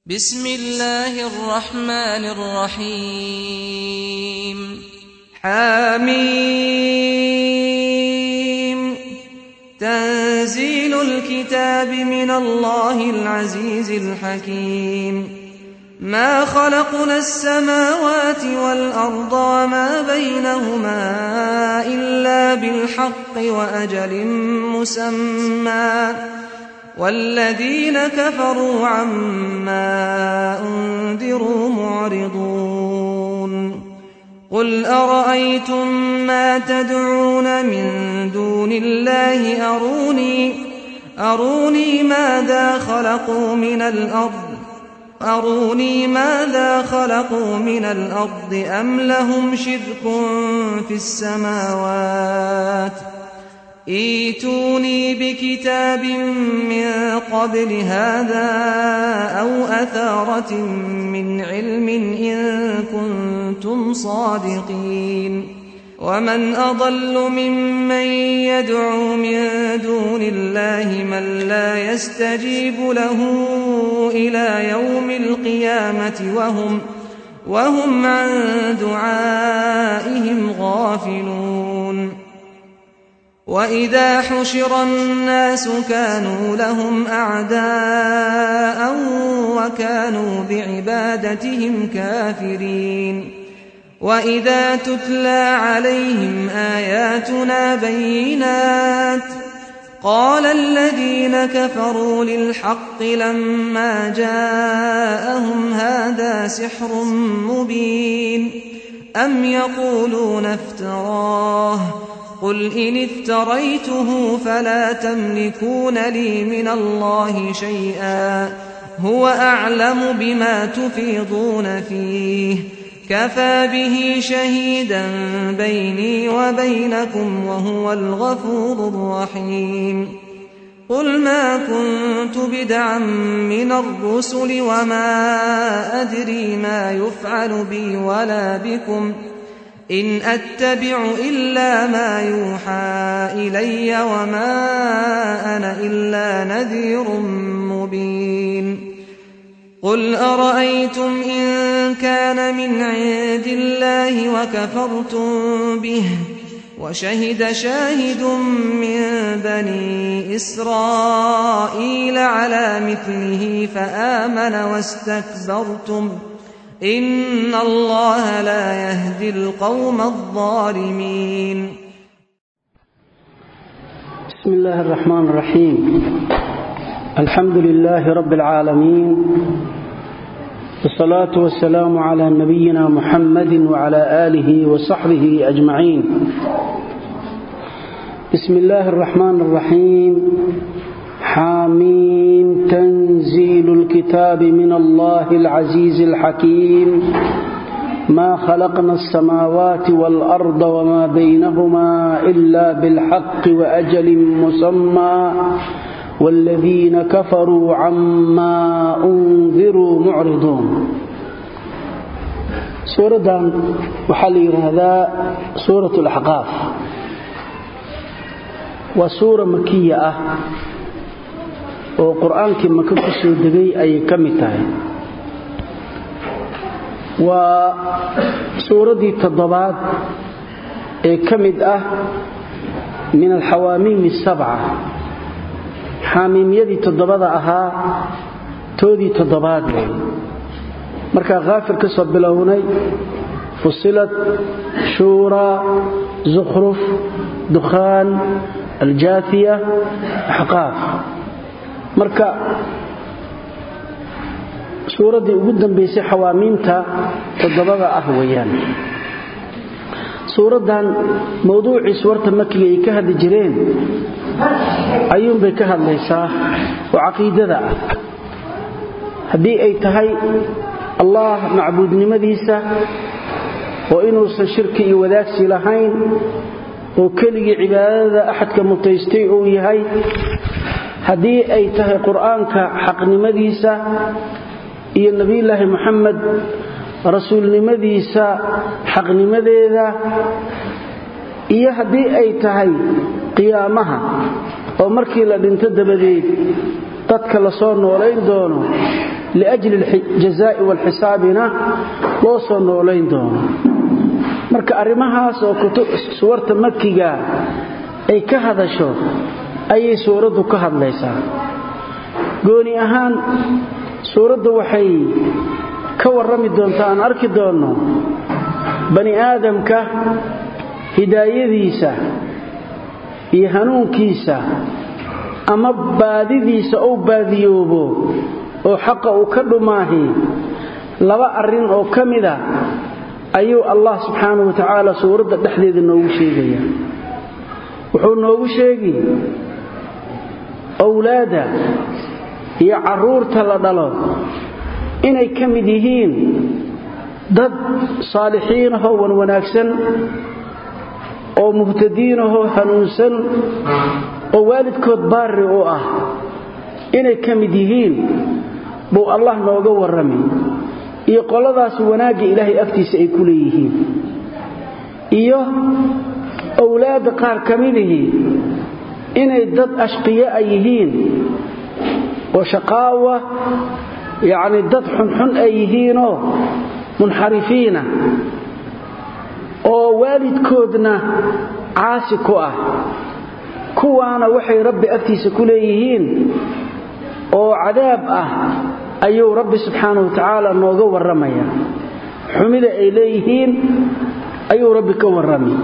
بسم الله الرحمن الرحيم حاميم تنزيل الكتاب من الله العزيز الحكيم ما خلقنا السماوات والأرض وما بينهما إلا بالحق وأجل مسمى والذين كفروا عما أنذروا معرضون قل أرأيتم ما تدعون من دون الله أروني أروني ماذا خلقوا من الأرض أروني ماذا خلقوا من الأرض أم لهم شرك في السماوات ۖ ايتوني بكتاب من قبل هذا أو أثارة من علم إن كنتم صادقين ومن أضل ممن يدعو من دون الله من لا يستجيب له إلى يوم القيامة وهم وهم عن دعائهم غافلون وإذا حشر الناس كانوا لهم أعداء وكانوا بعبادتهم كافرين وإذا تتلى عليهم آياتنا بينات قال الذين كفروا للحق لما جاءهم هذا سحر مبين أم يقولون افتراه قل إن افتريته فلا تملكون لي من الله شيئا هو أعلم بما تفيضون فيه كفى به شهيدا بيني وبينكم وهو الغفور الرحيم قل ما كنت بدعا من الرسل وما أدري ما يفعل بي ولا بكم إن أتبع إلا ما يوحى إلي وما أنا إلا نذير مبين قل أرأيتم إن كان من عند الله وكفرتم به وشهد شاهد من بني إسرائيل على مثله فآمن واستكبرتم إن الله لا يهدي القوم الظالمين بسم الله الرحمن الرحيم الحمد لله رب العالمين والصلاة والسلام على نبينا محمد وعلى آله وصحبه أجمعين بسم الله الرحمن الرحيم حاميم تنزيل الكتاب من الله العزيز الحكيم ما خلقنا السماوات والأرض وما بينهما إلا بالحق وأجل مسمى والذين كفروا عما أنذروا معرضون سورة وحل هذا سورة الأحقاف وسورة مكية oo qur-aankii maka ku soo degay ayay ka mid tahay waa suuraddii toddobaad ee ka mid ah min alxawaamiimi sabca xaamiimyadii toddobada ahaa toodii toddobaad wey markaa khaafir ka soo bilownay fusilad shuuraa zukhruf dukhaan aljaathiya axqaaf marka suuraddii ugu dambaysay xawaamiinta toddobada ah weeyaan suuraddan mawduucii suwarta makiga ay ka hadli jireen ayuunbay ka hadlaysaa oo caqiidada ah haddii ay tahay allah macbuudnimadiisa oo inuusan shirki iyo wadaagsi lahayn oo keligii cibaadada axadka mutaystay uu yahay haddii ay tahay qur'aanka xaqnimadiisa iyo nebiyulaahi moxamed rasuulnimadiisa xaqnimadeeda iyo haddii ay tahay qiyaamaha oo markii la dhinto dabadeed dadka la soo noolayn doono liajli aljazaa'i waalxisaabina loo soo noolayn doono marka arrimahaas oo suwarta makiga ay ka hadasho ayay suuraddu ka hadlaysaa gooni ahaan suuraddu waxay ka warrami doontaa aan arki doonno bani aadamka hidaayadiisa iyo hanuunkiisa ama baadidiisa ou baadiyoobo oo xaqa uu ka dhumaahi laba arrin oo ka mida ayuu allah subxaanahu wa tacaala suuradda dhexdeeda noogu sheegaya wuxuu noogu sheegi owlaadda iyo carruurta la dhalo inay ka mid yihiin dad saalixiinahoo wan wanaagsan oo muhtadiinahoo hanuunsan oo waalidkood baari u ah inay ka mid yihiin buu allah nooga warrami iyo qoladaas wanaagga ilaahay agtiisa ay ku leeyihiin iyo owlaadda qaar ka midihii inay dad ashqiya a yihiin oo shaqaawa yacni dad xunxun ay yihiinoo munxarifiina oo waalidkoodna caasi ku ah kuwaana waxay rabbi agtiisa ku leeyihiin oo cadaab ah ayuu rabbi subxaanahu wa tacaala nooga warramaya xumida ay leeyihiin ayuu rabbi ka warrami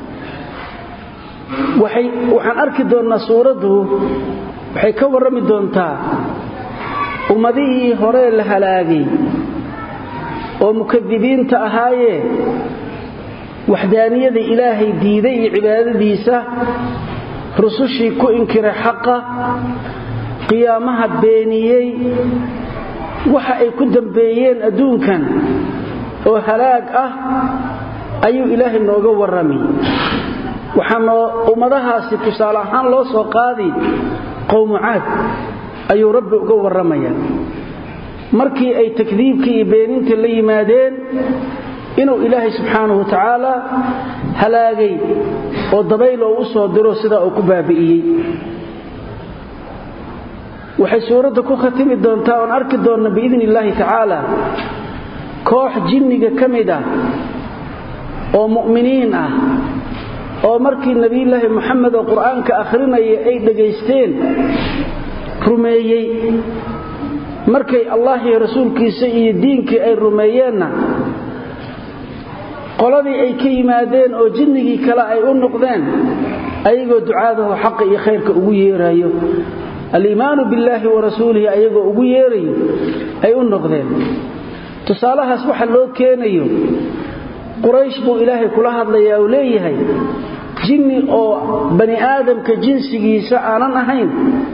waxaan arki doonnaa suuraddu waxay ka warrami doontaa ummadihii horee la halaagay oo mukadibiinta ahaayee waxdaaniyada ilaahay diiday iyo cibaadadiisa rusushii ku inkiray xaqa qiyaamaha beeniyey waxa ay ku dambeeyeen adduunkan oo halaag ah ayuu ilaahay nooga warrami waxaa ummadahaasi tusaale ahaan loo soo qaadi qowmucaad ayuu rabbi uga warramaya markii ay takdiibkii iyo beeninta la yimaadeen inuu ilaahay subxaanahu wa tacaala halaagay oo dabayl oo u soo diro sidaa uu ku baabi'iyey waxay suuradda ku khatimi doontaa oon arki doonna biidni illaahi tacaala koox jinniga ka mid ah oo mu'miniin ah oo markii nebiyulaahi moxamed oo qur'aanka akhrinaya ay dhegaysteen rumeeyey markay allah iyo rasuulkiisa iyo diinkii ay rumeeyeenna qoladii ay ka yimaadeen oo jinnigii kale ay u noqdeen ayagoo ducaadaho xaqa iyo khayrka ugu yeerayo aliimaanu billaahi wa rasuulihi ayagoo ugu yeerayo ay u noqdeen tusaalahaas waxa loo keenayo quraysh buu ilaahay kula hadlayaa uu leeyahay jinni oo bani aadamka jinsigiisa aanan ahayn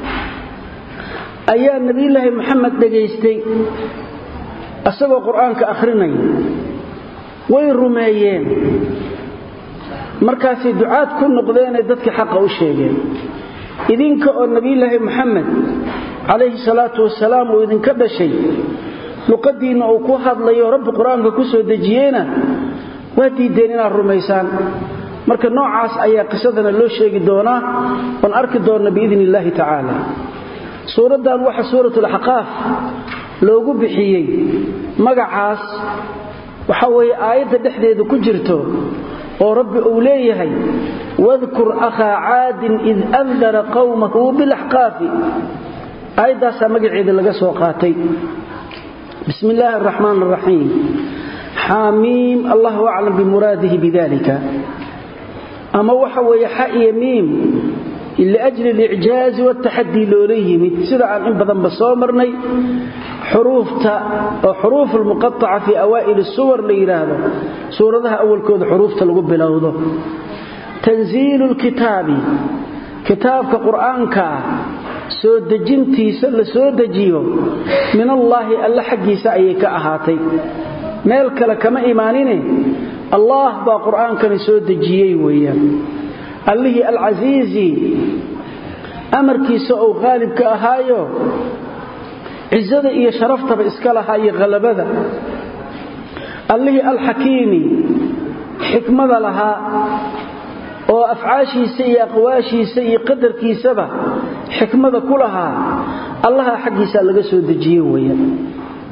ayaa nebiyulaahi moxamed dhegaystay isagoo qur-aanka akhrinaya way rumeeyeen markaasay ducaad ku noqdeenay dadkii xaqa u sheegeen idinka oo nebiyulaahi moxamed calayhi salaatu wasalaam uu idinka dhashay luqadiinna uu ku hadlayo rabbi qur-aanka ku soo dejiyeyna waa diideen inaad rumaysaan marka noocaas ayaa qisadana loo sheegi doonaa oon arki doonna biidni illaahi tacaala suuraddan waxa suuratulaxqaaf loogu bixiyey magacaas waxa weeye aayadda dhexdeeda ku jirto oo rabbi uu leeyahay wadkur akhaa caadin id andara qawmahu bilaxqaafi aayaddaasaa magaceeda laga soo qaatay bismi illaahi araxmaan araxiim xaamiim allahu aclam bimuraadihi bidalika ama waxa weeye xa iyo miim liajli alicjaazi wataxadii loola yimid sida aan in badanba soo marnay xuruufta oo xuruuf lmuqaaca fii awaa'ili suwar la yidhaahdo suuradaha awalkooda xuruufta lagu bilowdo tanziilu lkitaabi kitaabka qur'aanka ah soo dejintiisa la soo dejiyo min allaahi alle xaggiisa ayay ka ahaatay meel kale kama imaanine allaah baa qur'aankani soo dejiyey weeyaan allihii alcasiizi amarkiisa ou qaalibka ahaayo cizada iyo sharaftaba iska lahaa iyo halabada allihii alxakiimi xikmada lahaa oo afcaashiisa iyo aqwaashiisa iyo qadarkiisaba xikmada ku lahaa allaha xaggiisa laga soo dejiye weeyaan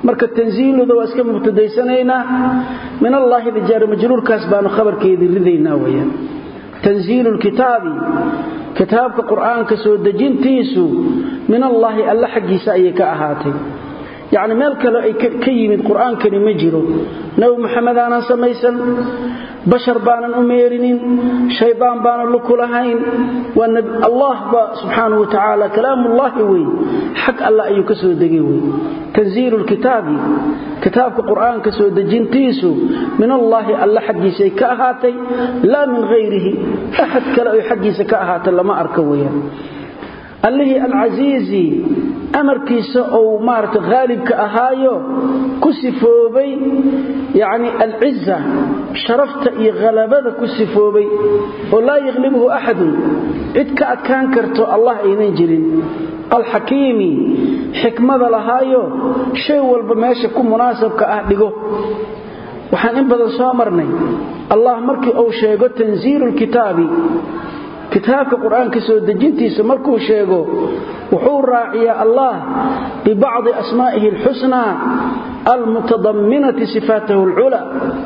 marka tanziiluda waa iska mubtadaysanaynaa min allaahi dijaari majruurkaas baanu khabarkeedii ridaynaa weyaan tanziilu lkitaabi kitaabka qur'aanka soo dejintiisu min allaahi alla xaggiisa ayay ka ahaatay yacni meel kale ay ka yimid qur'aankani ma jiro nabi maxamed aanan samaysan bashar baanan u meerinin shaydaan baanan luku lahayn waa allah ba subxaanahu wa tacaala kalaamullaahi wey xag alla ayuu ka soo degay wey tanziilu lkitaabi kitaabka qur'aanka soo dejintiisu min allaahi alla xaggiisay ka ahaatay laa min hayrihi axad kale ay xaggiisa ka ahaatay lama arka weyaan allihii alcasiizi amarkiisa ou maarata haalibka ahaayo ku sifoobay yacni alciza sharafta iyo khalabada ku sifoobay oo laa yakhlibuhu axadun cid ka adkaan karto allah aynan jirin alxakiimi xikmada lahaayo shay walba meesha ku munaasabka ah dhigo waxaan in badan soo marnay allah markii uu sheego tanziilu lkitaabi kitaabka qur-aanka soo dejintiisa markuu sheego wuxuu raaciyaa allah bibacdi asmaa'ihi alxusnaa almutadamminati sifaatahu alculaa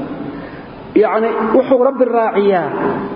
yacni wuxuu rabbi raaciyaa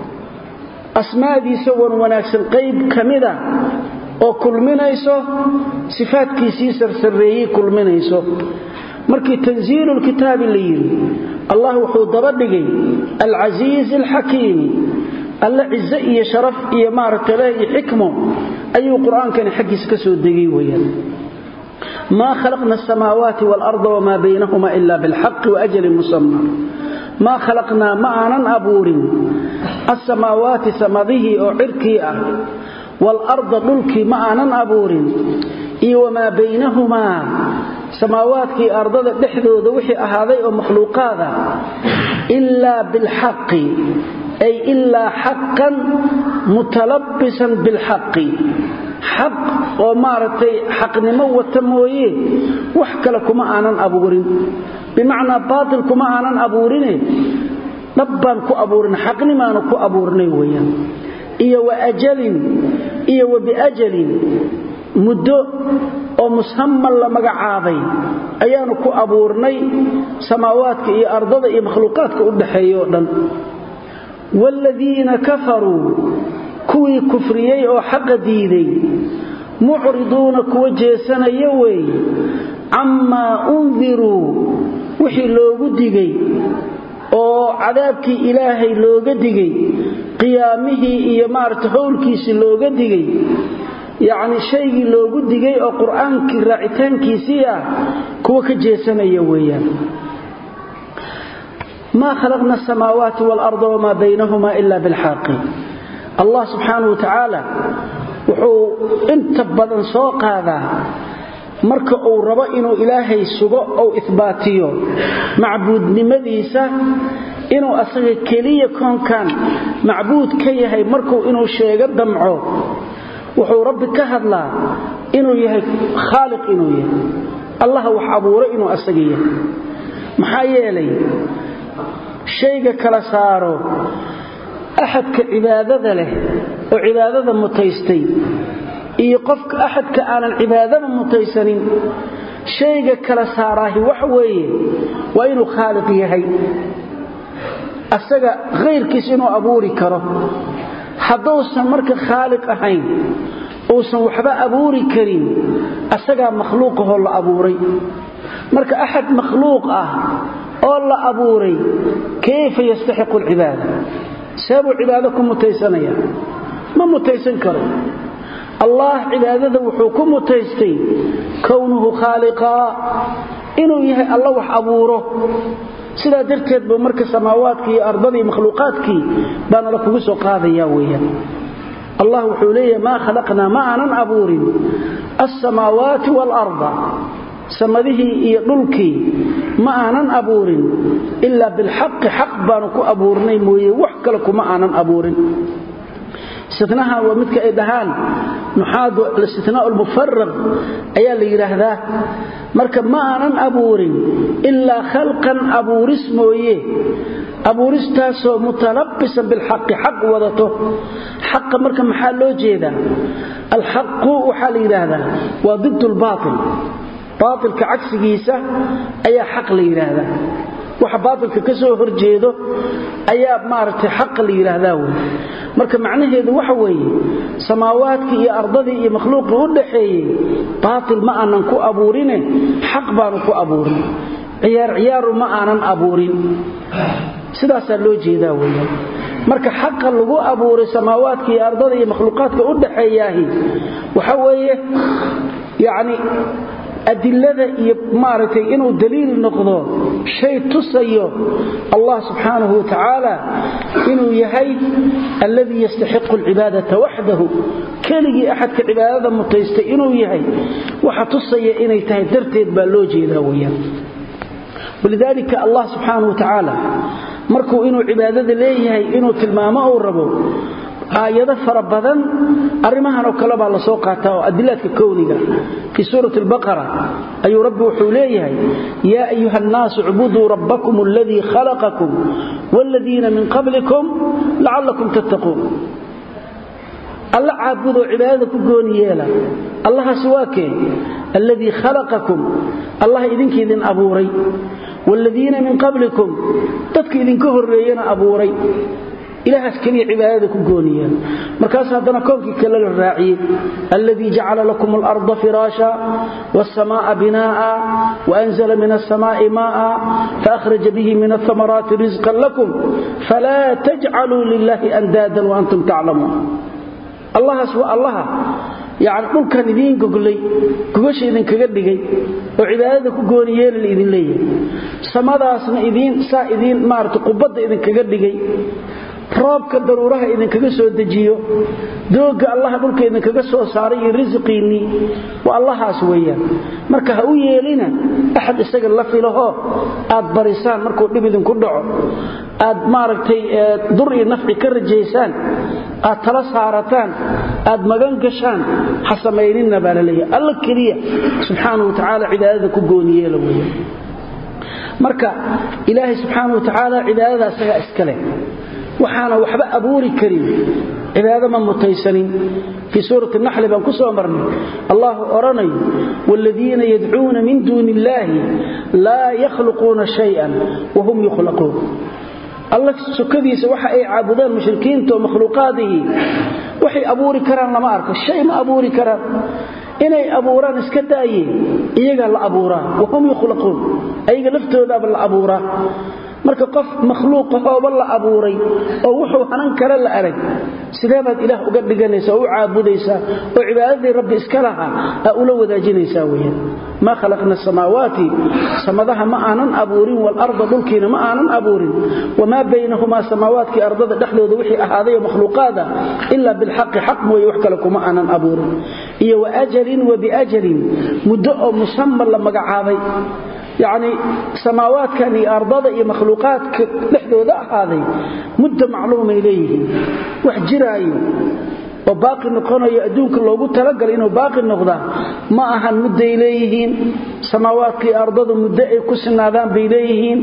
asmaadiisa wan wanaagsan qayb ka mida oo kulminayso sifaadkiisii sarsareeyey kulminayso markii tanziilu lkitaabi la yidhi allah wuxuu daba dhigay alcasiizi alxakiimi alla cize iyo sharaf iyo maaragta leh iyo xikmo ayuu qur-aankani xaggiisa ka soo degay weyaan maa khalaqna asamaawaati waalarda wamaa baynahuma ila bilxaqi waajalin musama maa khalaqnaa ma aanan abuurin asamaawaati samadihii oo cirkii ah waalarda dhulkii ma aanan abuurin iyo wamaa baynahumaa samaawaadkii ardada dhexdooda wixii ahaaday oo makhluuqaada ilaa bilxaqi ay ilaa xaqan mutalabbisan bilxaqi xaq oo maaragtay xaqnimo wata mooye wax kale kuma aanan abuurin bimacnaa baatil kuma aanan abuurine dhab baan ku abuurin xaqnimaanu ku abuurnay weeyaan iyo wa ajalin iyo wa biajalin muddo oo musamman la magacaabay ayaanu ku abuurnay samaawaadka iyo ardada iyo makhluuqaadka u dhaxeeya oo dhan waaladiina kafaruu kuwii kufriyey oo xaqa diiday mucriduuna kuwa jeesanaya weeye cammaa undiruu wixii loogu digay oo cadaabkii ilaahay looga digay qiyaamihii iyo maarata howlkiisii looga digay yacni shaygii loogu digay oo qur-aankii raacitaankiisii ah kuwa ka jeesanaya weeyaan ma khalaqna asamaawaati waalarda wamaa baynahuma ila bilxaqi allah subxaanahu wa tacaala wuxuu inta badan soo qaadaa marka uu rabo inuu ilaahay sugo ou ihbaatiyo macbuudnimadiisa inuu asaga keliya koonkan macbuud ka yahay markuu inuu sheego damco wuxuu rabbi ka hadlaa inuu yahay khaaliq inuu yahay allaha wax abuuray inuu asaga yahay maxaa yeelay shayga kala saaro axadka cibaadada leh oo cibaadada mutaystay iyo qofka axadka aanan cibaadada mutaysanin shayga kala saaraahi wax weeye waa inuu khaaliq yahay asaga khayrkiis inuu abuuri karo hadduusan marka khaaliq ahayn uusan waxba abuuri karin asagaa makhluuqahoo la abuuray marka axad makhluuq ah oo la abuuray kayfa yastaxiqu alcibaada seebuu cibaado ku mutaysanaya ma mutaysan karo allah cibaadada wuxuu ku mutaystay kownuhu khaaliqaa inuu yahay alla wax abuuro sidaa darteed buu marka samaawaadkii iyo ardadii makhluuqaadkii baana la kugu soo qaadaya weeyaan allah wuxuu leeyahay maa khalaqnaa ma aanan abuurin alsamaawaati waalarda samadihii iyo dhulkii ma aanan abuurin ilaa bilxaqi xaq baanu ku abuurnay mooye wax kale kuma aanan abuurin istinaha waa midka ay dhahaan nuxaadu alistinaa almufaraq ayaa la yidhaahdaa marka ma aanan abuurin ilaa khalqan abuuris mooye abuuristaasoo mutalabbisan bilxaqi xaq wadato xaqa marka maxaa loo jeedaa alxaqu waxaa la yidhaahdaa waa didd lbaail baatilka cagsigiisa ayaa xaq la yidhaahdaa waxa baatilka ka soo horjeedo ayaa maaragtay xaqa la yidhaahdaa wey marka macnaheedu waxa weeye samaawaadkii iyo ardadii iyo makhluuqii u dhaxeeyey baatil ma aanan ku abuurine xaq baanu ku abuurin ciyaar ciyaaru ma aanan abuurin sidaasaa loo jeedaa weeyaan marka xaqa lagu abuuray samaawaadka iyo ardada iyo makhluuqaadka u dhaxeeyaahi waxa weeye yacni adilada iyo maaragtay inuu daliil noqdo shay tusayo allah subxaanahu wa tacaala inuu yahay alladii yastaxiqu alcibaadata waxdahu keligii axadka cibaadada mutaystay inuu yahay waxa tusaya inay tahay darteed baa loo jeedaa weyaan walidaalika allah subxaanahu wa tacaala markuu inuu cibaadada leeyahay inuu tilmaamo uu rabo aayado fara badan arrimahan oo kale baa la soo qaataa oo adilaadka kowdiga fii suurati albaqara ayuu rabbi wuxuu leeyahay yaa ayuha annaasu icbuduu rabbakum aladii khalaqakum waaladiina min qablikum lacallakum tattaquun alla caabudoo cibaadada ku gooni yeela allahaasi waa kee alladii khalaqakum allah idinkiidin abuuray waaladiina min qablikum dadka idinka horreeyana abuuray ilahaas keliya cibaadada ku gooniyeen markaas haddana koonkii kale la raaciyey alladii jacala lakum alarda firaasha wاsamaaa binaa'a waanzla min aلsamaa'i maa'a faahraja bihi min ahamaraati risqan lakum falaa tajcaluu lilahi andaadan waantum taclamuun allahaas waa allaha yani dhulkan idiin goglay gogasha idinkaga dhigay oo cibaadada ku gooni yeela la idin leeyahay samadaasna idiin saa idiin maarata qubadda idinkaga dhigay roobka daruuraha idinkaga soo dejiyo dooga allaha dhulka idinkaga soo saaray iyo risiqiinnii waa allahaas weeyaan marka ha u yeelina axad isaga la filahoo aad barisaan markuu dhib idinku dhaco aad maaragtay dur iyo nafci ka rajaysaan aad tala saarataan aad magan gashaan ha samayninna baa la leeyahay alla keliya subxaanahu wa tacaala cibaadada ku gooniyeela weeyaan marka ilaahay subxaanahu wa tacaala cibaadada isagaa iska leh waxaana waxba abuuri karin cibaado ma mutaysanin fii suurati naxli baan ku soo marnay allahu odhanayo waaladiina yadcuuna min duuni illaahi laa yakhluquuna shayan wahum yukhlaquun alla sukadiisa waxa ay caabudaan mushrikiinta oo makhluuqaadihii waxay abuuri karaan lama arko shay ma abuuri karaan inay abuuraan iska daayeen iyagaa la abuuraa wahum yukhlaquun ayaga laftoodaaba la abuuraa marka qof makhluuqahooba la abuuray oo wuxuu hanan kale la arag sidee baad ilaah uga dhiganaysaa oo u caabudaysaa oo cibaadadii rabbi iska lahaa aa ula wadaajinaysaa weyaan maa khalaqna asamaawaati samadaha ma aanan abuurin waalarda dhulkiina ma aanan abuurin wamaa baynahumaa samaawaadkii ardada dhexdooda wixii ahaadayo makhluuqaada ilaa bilxaqi xaq mooye wax kale kuma aanan abuurin iyo waajalin wa biajalin muddo oo musamman la magacaabay yacni samaawaadkan iyo ardada iyo makhluuqaadka dhexdooda ahaaday muddo macluumay leeyihiin wax jiraayo oo baaqi noqonayo adduunka loogu talagalay inuu baaqi noqdaa ma ahan mudday leeyihiin samaawaadka iyo ardadu muddo ay ku sinaadaan bay leeyihiin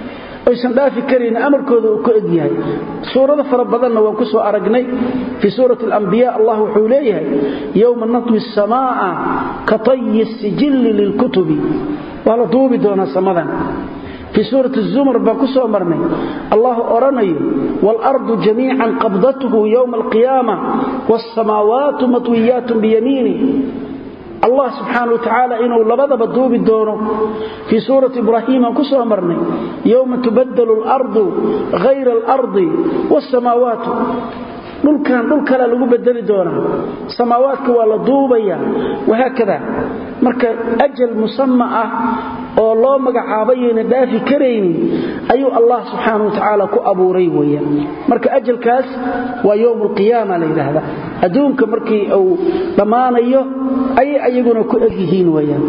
aysan dhaafi karan amarkooda uu ka egyahay suurado fara badanna waan ku soo aragnay fii suurati alambiya allah wuxuu leeyahay yowma natwi asamaa'a ka tayi sijilli lilkutubi waa la duubi doonaa samadan fii suurati zumar baan ku soo marnay allahu odhanayo waalardu jamiican qabdathu yowma alqiyaama waalsamaawaatu matwiyaatun biyamiinih allah subxaana wa tacaala inuu labadaba duubi doono fii suurati ibraahiim aan ku soo marnay yowma tubaddalu alardu hayra alardi waalsamaawaatu dhulkan dhul kalea lagu bedeli doonaa samaawaadka waa la duubaya wahaakada marka ajal musama ah oo loo magacaabayayna dhaafi karaynin ayuu allah subxaana wa tacaala ku abuuray weeyaan marka ajalkaas waa yowm alqiyaama la yidhaahdaa adduunka markii uu dhammaanayo ayay ayaguna ku egyihiin weeyaan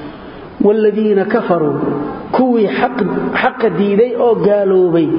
waaladiina kafaruu kuwii xaqa diiday oo gaaloobay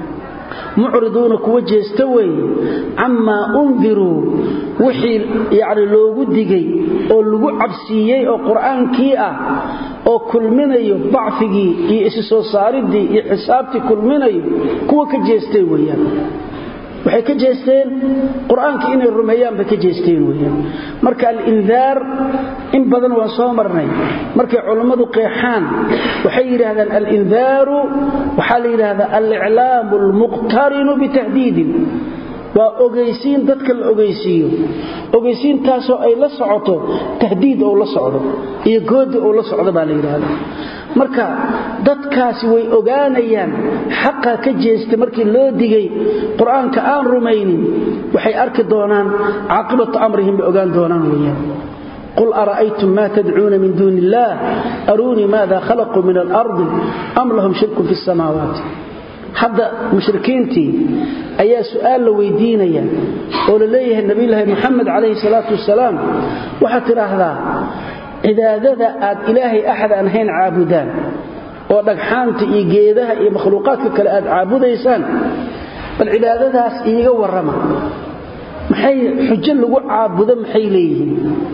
mucriduuna kuwa jeesta weeye camaa undiruu wixii yani loogu digay oo lagu cabsiiyey oo qur'aankii ah oo kulminayo bacfigii iyo isi soo saaridii iyo xisaabtii kulminayo kuwa ka jeestay weeyaan waxay ka jeesteen qur-aanka inay rumeeyaan bay ka jeesteen weyaan marka alindaar in badan waan soo marnay markay culummadu qeexaan waxay yidhaahdaan alindaaru waxaa la yidhaahdaa aliclaamu almuqtarinu bitahdiidin waa ogeysiin dadka la ogeysiiyo ogeysiintaasoo ay la socoto tahdiid ou la socdo iyo goodi ou la socdo baa la yidhaahda marka dadkaasi way ogaanayaan xaqa ka jeesta markii loo digay qur-aanka aan rumaynin waxay arki doonaan caaqibatu amrihim bay ogaan doonaan weyaan qul ara'aytum ma tadcuuna min duuni illaah aruunii maada khalaquu min alardi am lahum shirkun fi samaawaati hadda mushrikiintii ayaa su'aal la weydiinaya oo la leeyahay nabiyulaahi moxamed calayhi salaatu wasalaam waxaad tidhaahdaa cibaadada aad ilaahay axad aan hayn caabudaan oo dhagxaanta iyo geedaha iyo makhluuqaadka kale aad caabudaysaan bal cibaadadaas iiga warrama maxay xujo lagu caabudo maxay leeyihiin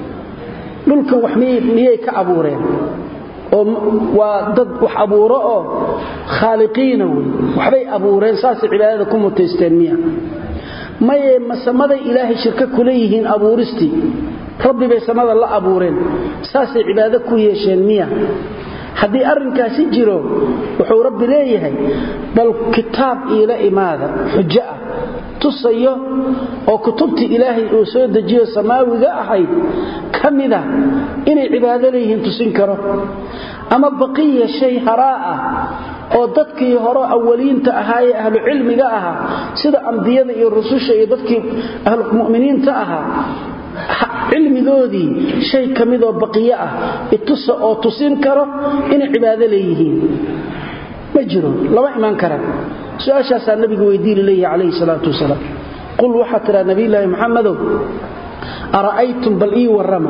dhulkan wax miyay ka abuureen oo waa dad wax abuuro oo khaaliqiina wey waxbay abuureen saasay cibaadada ku mutaysteen miya maye ma samaday ilaahay shirka kula yihiin abuuristii rabbi bay samada la abuureen saasay cibaado ku yeesheen miya haddii arrinkaasi jiro wuxuu rabbi leeyahay bal kitaab iila imaada xujo ah tusayo oo kutubtii ilaahay uu soo dejiyo samaawiga ahayd ka mida inay cibaado leeyihiin tusin karo ama baqiya shay haraa ah oo dadkii hore awaliinta ahaa ee ahlu cilmiga ahaa sida ambiyada iyo rususha iyo dadkii ahlumuminiinta ahaa cilmigoodii shay ka midoo baqiyo ah itusa oo tusin karo inay cibaado leeyihiin ma jiro lama imaan karaan su-aashaasaa nabigu weydiini leeyahi calayhi salaatu wasalaam qul waxaa tidhaa nabiyulaahi maxamedow ara'aytum bal ii warrama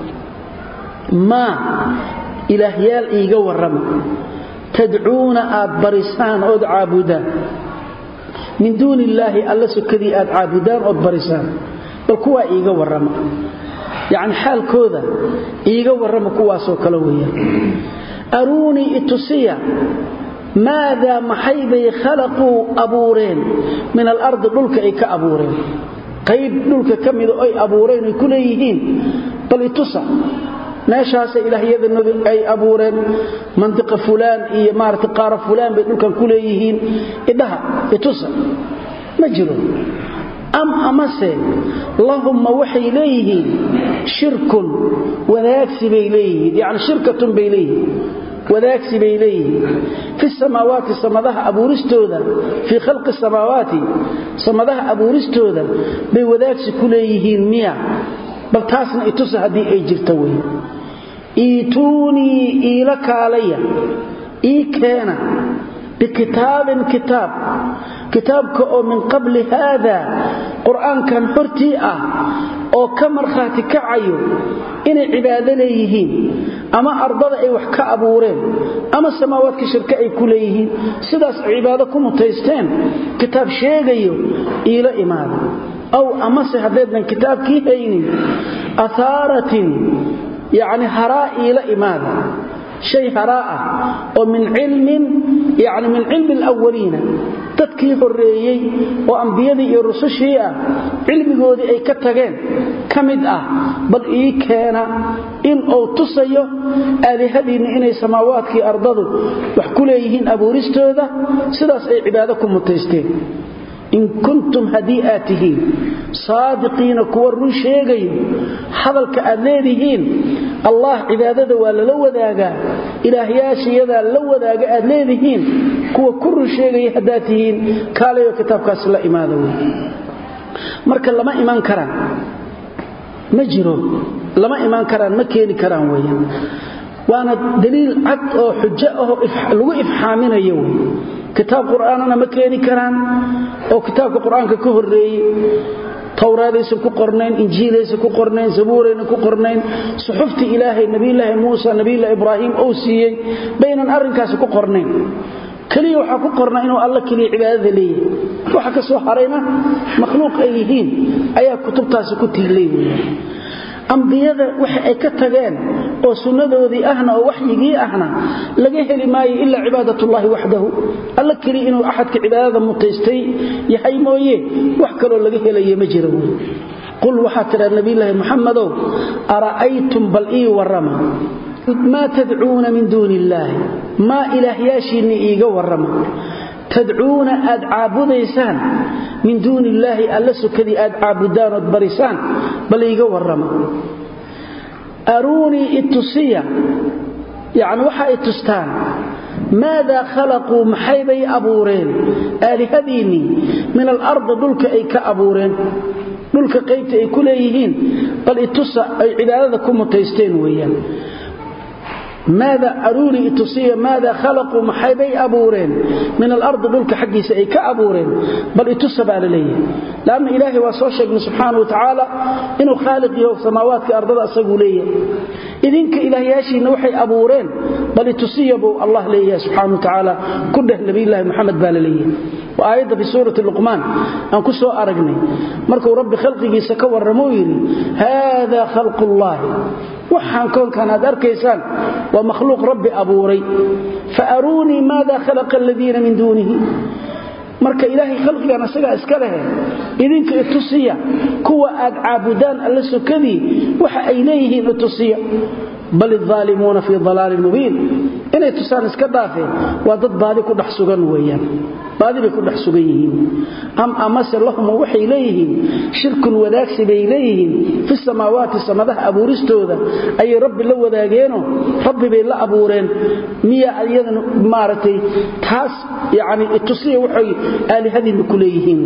maa ilaahyaal iiga warrama tadcuuna aad barisaan ood caabudaan min duuni illaahi alla sokadii aad caabudaan ood barisaan bal kuwaa iiga warrama yacni xaalkooda iiga warrama kuwaasoo kale weeyaan aruunii itusiya maadaa maxay bay khalaquu abuureen min alardi dhulka ay ka abuureen qayb dhulka ka mida oy abuureen ay ku leeyihiin bal itusa meeshaasa ilaahyada ay abuureen mandiqa fulaan iyo maarata qaara fulaan bay dhulkan ku leeyihiin idhaha itusa ma jiro am amase lahumma waxay leeyihiin shirkun wadaagsi bay leeyihiin yani shirkatun bay leeyihiin wadaagsi bay leeyihiin fi samaawaati samadaha abuuristooda fii khalqi samaawaati samadaha abuuristooda bay wadaagsi ku leeyihiin miya bal taasna itusa haddii ay jirta wey iituunii iila kaalaya ii keena bikitaabin kitaab kitaabka oo min qabli haada qur'aankan hortii ah oo ka markhaati kacayo inay cibaado leeyihiin ama ardada ay wax ka abuureen ama samaawaadka shirke ay ku leeyihiin sidaas cibaado ku mutaysteen kitaab sheegayo iila imaada aw amase haddaydnan kitaabkii haynin ahaaratin yacni haraa iila imaada shay haraa ah oo min cilmin yani min cilmi alawaliina dadkii horreeyey oo ambiyadii iyo rusushii ah cilmigoodii ay ka tageen ka mid ah bal ii keena in uu tusayo aalihadiinna inay samaawaadkii ardadu wax ku leeyihiin abuuristooda sidaas ay cibaado ku mutaysteen in kuntum haddii aad tihiin saadiqiina kuwa run sheegayo hadalka aad leedihiin allah cibaadada waa lala wadaagaa ilaahyaashiyadaa la wadaaga aad leedihiin kuwa ku run sheegaya haddaad tihiin kaalayo kitaabkaas la imaada wey marka lama iman karaan ma jiro lama imaan karaan ma keeni karaan weeyaan waana daliil cad oo xujo ahoo lagu ifxaaminayo wey kitaab qur'aanana ma keeni karaan oo kitaabka qur'aanka ka horreeyey towraadaysan ku qornayn injiilaysan ku qornayn zabuurayna ku qornayn suxuftii ilaahay nabiyulaahi muusa nabiyulahi ibraahim uu siiyey baynan arrinkaasi ku qornayn keliya waxaa ku qorna inuu alla keliya cibaadada leeyahay waxa ka soo harayna makhluuq ay yihiin ayaa kutubtaasi ku tiilay weeyaan ambiyada waxa ay ka tageen oo sunnadoodii ahna oo waxyigii ahna laga heli maayo ilaa cibaadatullaahi waxdahu alla keli inuu axadka cibaadada mutaystay yahay mooye wax kaloo laga helaye ma jiro wey qul waxaa tidhaa nabiyulaahi muxamadow ara'aytum bal ii warrama maa tadcuuna min duuni illaahi maa ilaahyaashiinni iiga warrama tadcuuna aad caabudaysaan min duuni illaahi alla sokadii aad caabudaan ood barisaan bal iiga warrama aruunii itusiya yacni waxaa i tustaan maadaa khalaquu maxaybay abuureen aalihadiinnii min alardi dhulka ay ka abuureen dhulka qaybta ay ku leeyihiin bal itusa ay cibaadada ku mutaysteen weeyaan maada aruunii itusiya maada khalaquu maxaybay abuureen min alardi dhulka xaggiisa ay ka abuureen bal itusa baa la leeyahay laanna ilaahay waa soo sheegnay subxaana wa tacaala inuu khaaliq yaho samaawaadka ardada asaguu leeyahay idinka ilaahyaashiinna waxay abuureen bal itusiya buu allah leeyahay subxaana wa tacaala ku dheh nabiyulaahi moxamed baa la leeyahay waa aayadda fi suurati luqmaan aan ku soo aragnay markuu rabbi khalqigiisa ka warramou yidhi haada khalqullaahi waxaan koonkan aad arkaysaan waa makhluuq rabbi abuuray fa aruunii maada khalaqa aladiina min duunihi marka ilaahay khalqigan isagaa iska lehe idinka itusiya kuwa aad caabudaan alla sokadii waxa ay leeyihiin itusiya bal idaalimuuna fii dalaalin mubiin inay tusaan iska dhaafeen waa dad baadi ku dhex sugan weeyaan baadi bay ku dhex sugan yihiin am amase lahum waxay leeyihiin shirkun wadaagsi bay leeyihiin fi samaawaati samadaha abuuristooda ayay rabbi la wadaageeno rabbi bay la abuureen miya iyadana maaragtay taas yani itusiya waxay aalihadiinna ku leeyihiin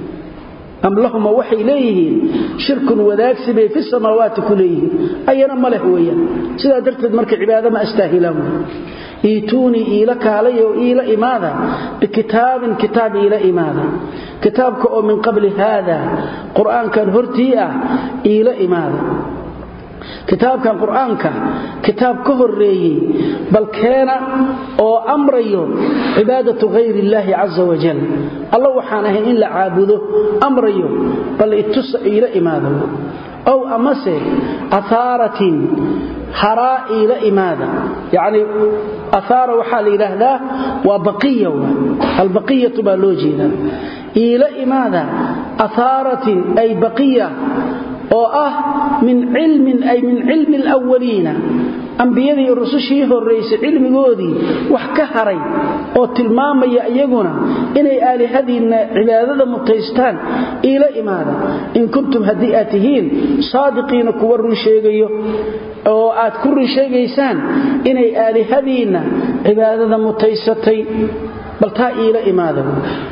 am lahuma waxay leeyihiin shirkun wadaagsi bay fi samaawaati ku leeyihiin ayana ma leh weeyaan sidaa darteed marka cibaada ma astaahilaan iituunii iila kaalay oo iila imaada bikitaabin kitaab iila imaada kitaabka oo min qabli haada qur'aankan hortii ah iila imaada kitaabkan qur'aanka kitaab ka horeeyey bal keena oo amrayo cibaadatu hayr illaahi caza wajal alla waxaan ahayn in la caabudo amrayo bal itusa iila imaado ow amase ahaaratin haraa iila imaada yacni ahaara waxaa la yidhaahdaa waa baqiya albaqiyatu baa loo jeedaa iila imaada ahaaratin ay baqiya oo ah min cilmin ay min cilmi alawaliina ambiyadii rusushii horraysay cilmigoodii wax ka haray oo tilmaamaya iyaguna inay aalihadiinna cibaadada mutaystaan iila imaada in kuntum haddii aad tihiin saadiqiina kuwa run sheegayo oo aad ku run sheegaysaan inay aalihadiinna cibaadada mutaysatay bal taa iila imaada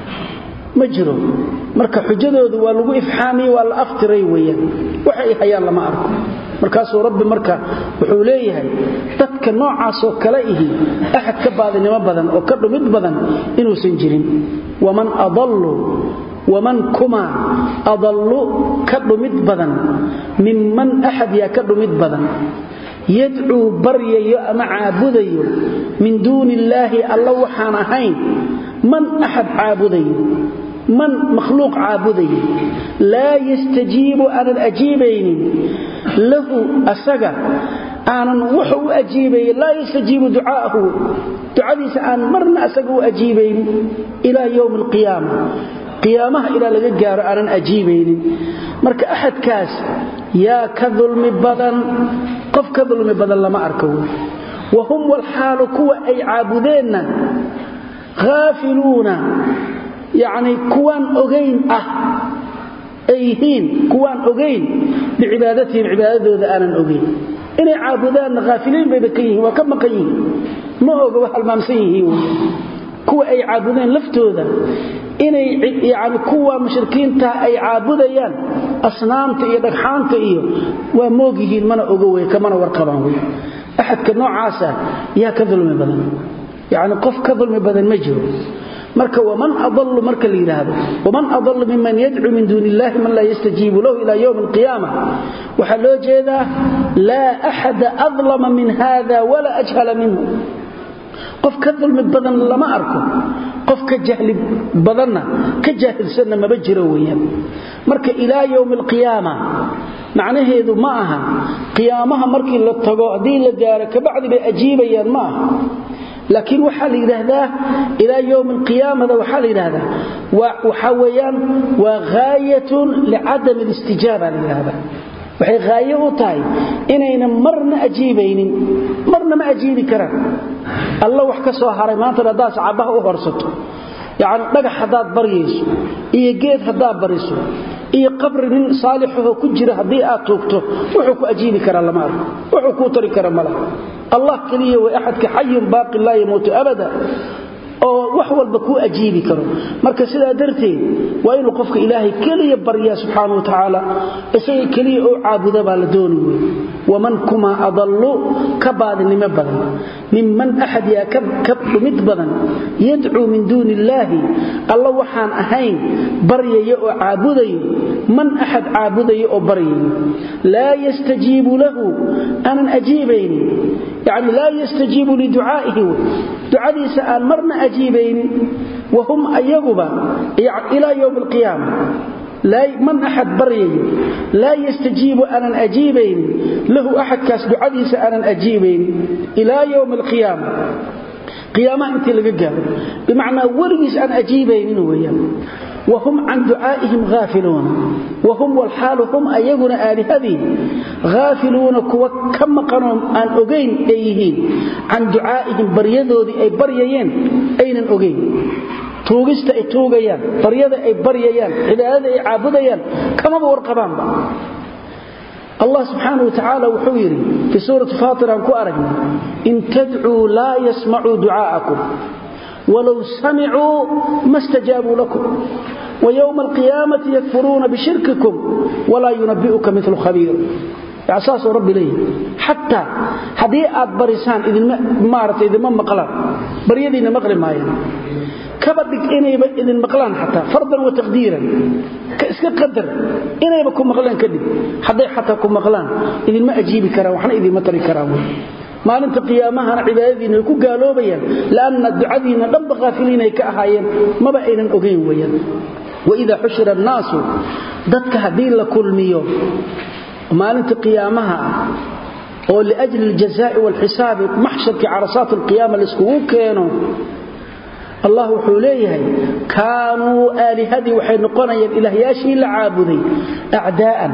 ma jiro marka xujadoodu waa lagu ifxaamiyey waa la aftiray weeyaan waxay hayaan lama arko markaasuu rabbi marka wuxuu leeyahay dadka noocaasoo kale ihi axad ka baadinimo badan oo ka dhumid badan inuusan jirin waman adallu waman kuma adallu ka dhumid badan minman axad yaa ka dhumid badan yadcuu baryayo ama caabudayo min duuni illaahi alla waxaan ahayn man axad caabudayo man makhluuq caabudayo laa yastajiibu aanan ajiibaynin lahu asaga aanan wuxuu u ajiibaynin laa yastajiibu ducaahu ducadiisa aan marna asaga u ajiibaynin ilaa yowmi alqiyaama qiyaamaha ilaa laga gaaro aanan ajiibaynin marka axadkaas yaa ka dulmi badan qof ka dulmi badan lama arko wa hum walxaalu kuwa ay caabudeenna haafiluuna yacni kuwaan ogayn ah ay yihiin kuwaan ogayn bicibaadatihim cibaadadooda aanan ogayn inay caabudaanna haafiliin bayba ka yihiin waa ka maqan yihiin ma oga waa halmaamsan yihiin wy kuwa ay caabudeen laftooda inay yani kuwa mushrikiinta ay caabudayaan asnaamta iyo dhagxaanta iyo waa moog yihiin mana oga wey kamana warqabaan wey axadka noocaasa yaa ka dulmi badan yani qof ka dulmi badan ma jiro marka waman adalu marka la yidhaahdo waman adalu miman yadcuu min duuni illahi man laa yastajiibu lahu ila ywmi alqiyaama waxaa loo jeedaa laa axada adlama min hada walaa ajhala minhu qof ka dulmi badan lama arko qof ka jahli badanna ka jaahilsanna maba jiro weeyaan marka ilaa yowmi alqiyaama macnaheedu ma aha qiyaamaha markii la tago haddii la gaaro kabacdi bay ajiibayaan ma aha laakiin waxaa la yidhaahdaa ilaa yowmi alqiyaamada waxaa la yidhaahdaa waxaa weeyaan waa ghaayatun licadami alistijaaba la yidhahdaa waxay haayo u tahay inaynan marna ajiibaynin marna ma ajiibi karaan alla wax ka soo haray maantana haddaad sacabaha u horsato yacni dhagax haddaad baryayso iyo geed haddaad bariso iyo qabri nin saalixaho ku jira haddii aad tuugto wuxuu ku ajiibi karaa lama arko wuxuu kuu tari kara ma laha allah keliya way axadka xayun baaqi laa yamuutu abada oo wax walba kuu ajiibi karo marka sidaa darteed waa inuu qofka ilaahay keliya baryaa subxaana wa tacaala isaga keliya oo caabuda baa la dooni wey waman kumaa adallu ka baadinimo badan minman axad yaa ka dhumid badan yadcuu min duuni illaahi alla waxaan ahayn baryayo oo caabudayo man axad caabudayo oo baryayo laa yastajiibu lahu aanan ajiibaynin yani laa yastajiibu liducaa'ihi ducadiisa aan marna ajiibaynin wahum ayaguba ilaa ywmi alqiyaama man axad baryayo laa yastajiibu aanan ajiibaynin lahu axadkaas ducadiisa aanan ajiibaynin ilaa ywmi alqiyaama qiyaamaha intii laga gaaro bimacnaa weligiis aan ajiibaynin weyaan wahum can ducaa'ihim haafiluuna wahum walxaalu hum ayaguna aalihadii haafiluuna kuwa ka maqanoo aan ogayn ay yihiin can ducaa'ihim baryadoodii ay baryayeen aynan ogayn tuugista ay tuugayaan baryada ay baryayaan cibaadada ay caabudayaan kamaba warqabaanba allah subxaana wa tacaala wuxuu yidhi fii suurati faatir aan ku aragnay in tadcuu laa yasmacuu ducaa'akum walow samicuu ma stajaabuu lakum wywma alqiyaamati yakfuruuna bishirkikum walaa yunabi'uka milu khabiir saasuu rabbi leeyahy xataa haddii aad barisaan maarata idinma maqlaan baryadiinna maqli maayaan kaba dhig inayba idin maqlaan xataa fardan wa taqdiiran iska qadar inayba ku maqlaan kadhig hadday xataa ku maqlaan idinma ajiibi karaan waxna idinma tari karaan wy maalinta qiyaamahana cibaadadiina ay ku gaaloobayaan lanna ducadiinna dhanba haafiliinay ka ahaayeen maba aynan ogayn weyaan waida xushira annaasu dadka haddii la kulmiyo maalinta qiyaamaha ah oo liajli aljazaa'i waalxisaabi maxsharkii carasaat alqiyaama laiskugu keeno allah wuxuu leeyahay kaanuu aalihadii waxay noqonayaan ilaahyaashii la caabuday acdaa'an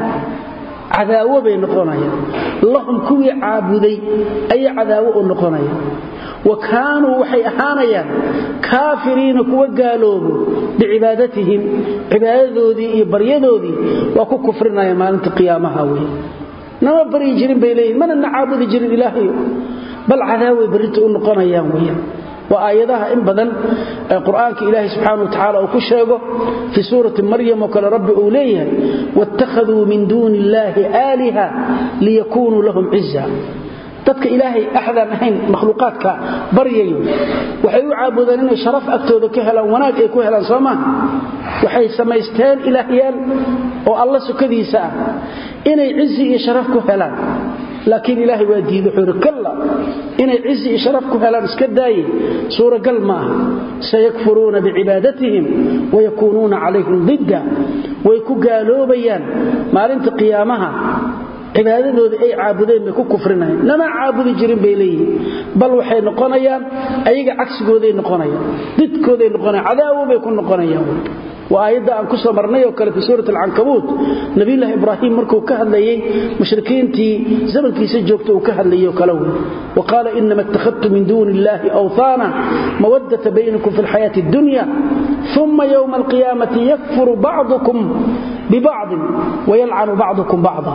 cadaawo bay noqonayaan lahum kuwii caabuday ayay cadaawo u noqonayaan wa kaanuu waxay ahaanayaan kaafiriina kuwa gaaloobo bicibaadatihim cibaadadoodii iyo baryadoodii waa ku kufrinayaan maalinta qiyaamaha wey nama baryi jirin bay leeyihin mana na caabudi jirin ilaahayo bal cadaaway barrinta u noqonayaan weyaan waa aayadaha in badan qur'aanka ilaahay subxaana wa tacaala uu ku sheego fii suurati maryam oo kale rabbi uu leeyahay waittakhaduu min duuni illaahi aaliha liyakuunuu lahum ciza dadka ilaahay axdaan ahayn makhluuqaadka baryayo waxay u caabudeen inay sharaf agtooda ka helaan wanaag ay ku helaan soo maaha waxay samaysteen ilaahyaal oo alla sukadiisa ah inay cizi iyo sharaf ku helaan laakiin ilaahay waa diiday wuxuu yidhi kalla inay cizi iyo sharaf ku helaan iska daaye suuragal ma aha sayakfuruuna bicibaadatihim wayakuunuuna calayhim didda way ku gaaloobayaan maalinta qiyaamaha cibaadadoodii ay caabudeen bay ku kufrinayaan nama caabudi jirin bay leeyihiin bal waxay noqonayaan ayaga cagsigooday noqonayaan didkooday noqonayaan cadaawo bay ku noqonayaan waa aayadda aan ku soo marnay oo kale fii suurat alcankabuut nabiyullaahi ibraahim markuu ka hadlayey mushrikiintii zamankiisa joogta uu ka hadlayey oo kale wey wa qaala inama ittakhadtu min duuni illaahi awhaana mawaddata baynakum fi alxayaati addunya uma yowma alqiyaamati yakfuru bacdukum bibacdin wayalcanu bacdukum bacda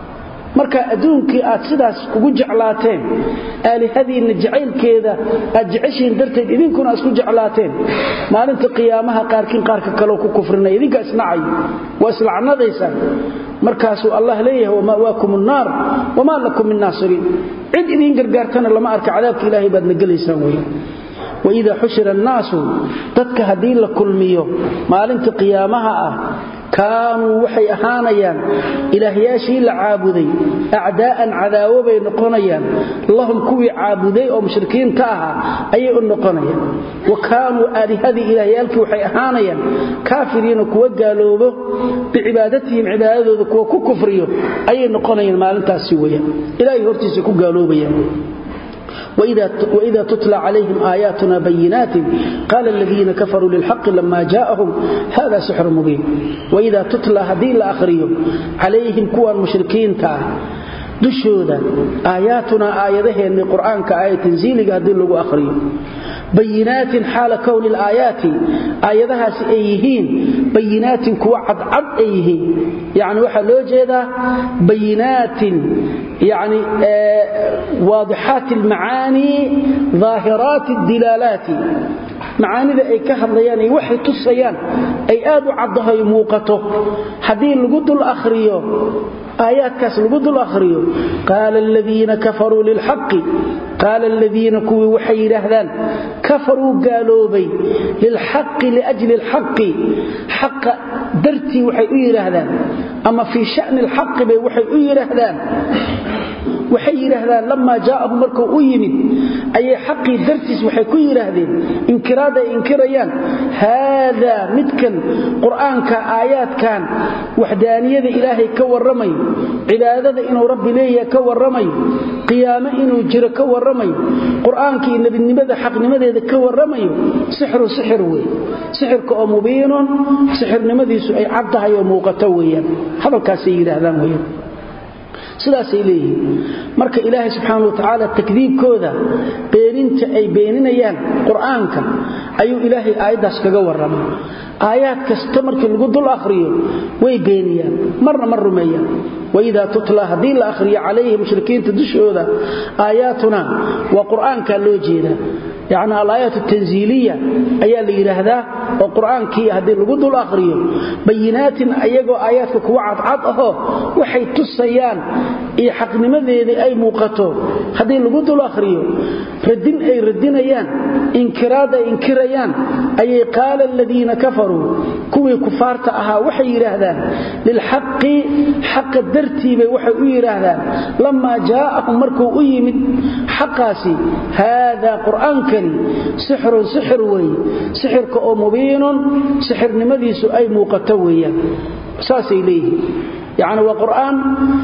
marka adduunkii aad sidaas ugu jeclaateen aalihadiinna jacaylkeeda aad jeceshihiin darteed idinkuna isku jeclaateen maalinta qiyaamaha qaarkiin qaarka kaleo ku kufrinaya idinka isnacayo waa islacnadaysaan markaasuu allah leeyahay wama'waakum annaar wamaa lakum min naasiriin cid idiin gargaartana lama arka cadaabka ilaahay baadna gelaysaan wey waidaa xushira annaasu dadka haddii la kulmiyo maalinta qiyaamaha ah kaanuu waxay ahaanayaan ilaahyaashii la caabuday acdaa'an cadaawo bay noqonayaan lahum kuwii caabuday oo mushrikiinta ahaa ayay u noqonayaan wa kaanuu aalihadii ilaahyaalkii waxay ahaanayaan kaafiriina kuwa gaaloobo bicibaadatihim cibaadadooda kuwa ku kufriyo ayay noqonayaan maalintaasi weyaan ilaahay hortiisa ku gaaloobayaan وإذا تتلى عليهم آياتنا بينات قال الذين كفروا للحق لما جاءهم هذا سحر مبين وإذا تتلى هذه الآخرين عليهم كوان مشركين تا دشودا آياتنا آياته أن القرآن كآية تنزيل قادل له أخرين بينات حال كون الآيات آياتها سأيهين بينات كوعد عد أيهين يعني وحا لو جيدا بينات يعني آه واضحات المعاني ظاهرات الدلالات macaanida ay ka hadlayaan ay waxay tusayaan ay aad u caddahay muuqato haddii lagu dul akhriyo aayaadkaas lagu dul akhriyo qaala aladiina kafaruu lilxaqi qaala aladiina kuwii waxay yidhaahdaan kafaruu gaaloobay lilxaqi liajli alxaqi xaqa dartii waxay u yidhaahdaan ama fii sha'ni alxaqi bay waxay u yidhaahdaan waxay yidhaahdaan lamaa jaa'ahum markuu u yimid ayay xaqii dartiis waxay ku yidhaahdeen inkiraad ay inkirayaan haadaa midkan qur'aanka aayaadkan waxdaaniyada ilaahay ka warramayo cibaadada inuu rabbi leeyahay ka warramayo qiyaamo inuu jiro ka warramayo qur'aanka iyo nebidnimada xaqnimadeeda ka warramayo sixru sixir wey sixirka oo mubiinun sixirnimadiisu ay caddahay oo muuqato weeyaan hadalkaasay yidhaahdaan weyaan sidaasay leeyihiin marka ilaahay subxaana wa tacaala takdiibkooda beeninta ay beeninayaan qur'aanka ayuu ilaahay aayaddaas kaga warramay aayaad kasta markii lagu dul akhriyo way beeniyaan marna ma rumeeyaan waidaa tutla haddii la akhriyo calayhi mushrikiinta dushooda aayaatuna waa qur'aankaa loo jeedaa yacni alaayaat tanziiliya ayaa la yidhaahdaa oo qur'aankii haddii lagu dul akhriyo bayinaatin ayagoo aayaadka kuwa cadcad ahoo waxay tusayaan iyo xaqnimadeedii ay muuqato haddii lagu dul akhriyo radin ay radinayaan inkiraad ay inkirayaan ayay qaala aladiina kafaruu kuwii kufaarta ahaa waxay yidhaahdaan lilxaqi xaqa dartiibay waxay u yidhaahdaan lamaa jaa'ahum markuu u yimid xaqaasi haadaa qur'aankani sixrun sixir weeye sixirka oo mubiinun sixirnimadiisu ay muuqato weeyaan saasay leeyihiin yacni waa qur'aan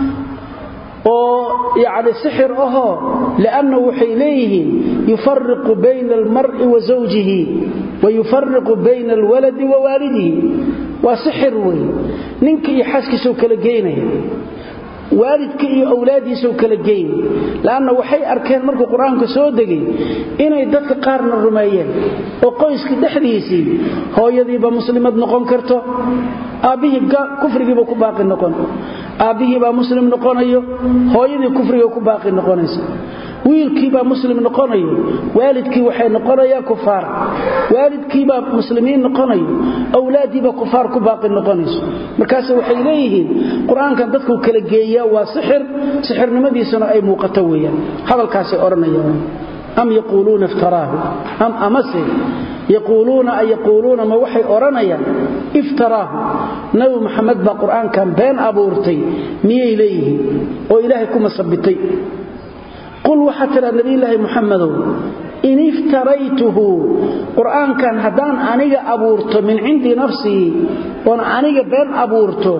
oo yani sixir ahoo lianna waxay leeyihiin yufariqu bayna almar'i wa zawjihi wa yufariqu bayna alwaladi wa waalidihi waa sixir wey ninka iyo xaaskiisuu kala geynaya waalidka iyo awlaadiisuu kala geyn lanna waxay arkeen markuu qur-aanka soo degay inay dadka qaarna rumeeyeen oo qoyska dhexdiisii hooyadiiba muslimad noqon karto aabbihii kufrigiiba ku baaqi noqon aabbihiibaa muslim noqonayo hooyadii kufriga ku baaqi noqonaysa wiilkiibaa muslim noqonayo waalidkii waxay noqonayaan kufaar waalidkiibaa muslimiin noqonayo awlaadiibaa kufaar ku baaqi noqonayso markaase waxay leeyihiin qur-aankan dadkuu kala geeyaa waa sixir sixirnimadiisuna ay muuqato weeyaan hadalkaasay odhanayaan am yaquuluuna iftaraahu am amase yaquuluuna ay yaquuluuna ma waxay odhanayaan iftaraahu nabi maxamed baa qur-aankan been abuurtay miyay leeyihiin oo ilaahay ku masabitay qul waxaa tidhaa nabiyulaahi muxamadow in iftaraytuhu qur'aankan haddaan aniga abuurto min cindi nafsii oon aniga been abuurto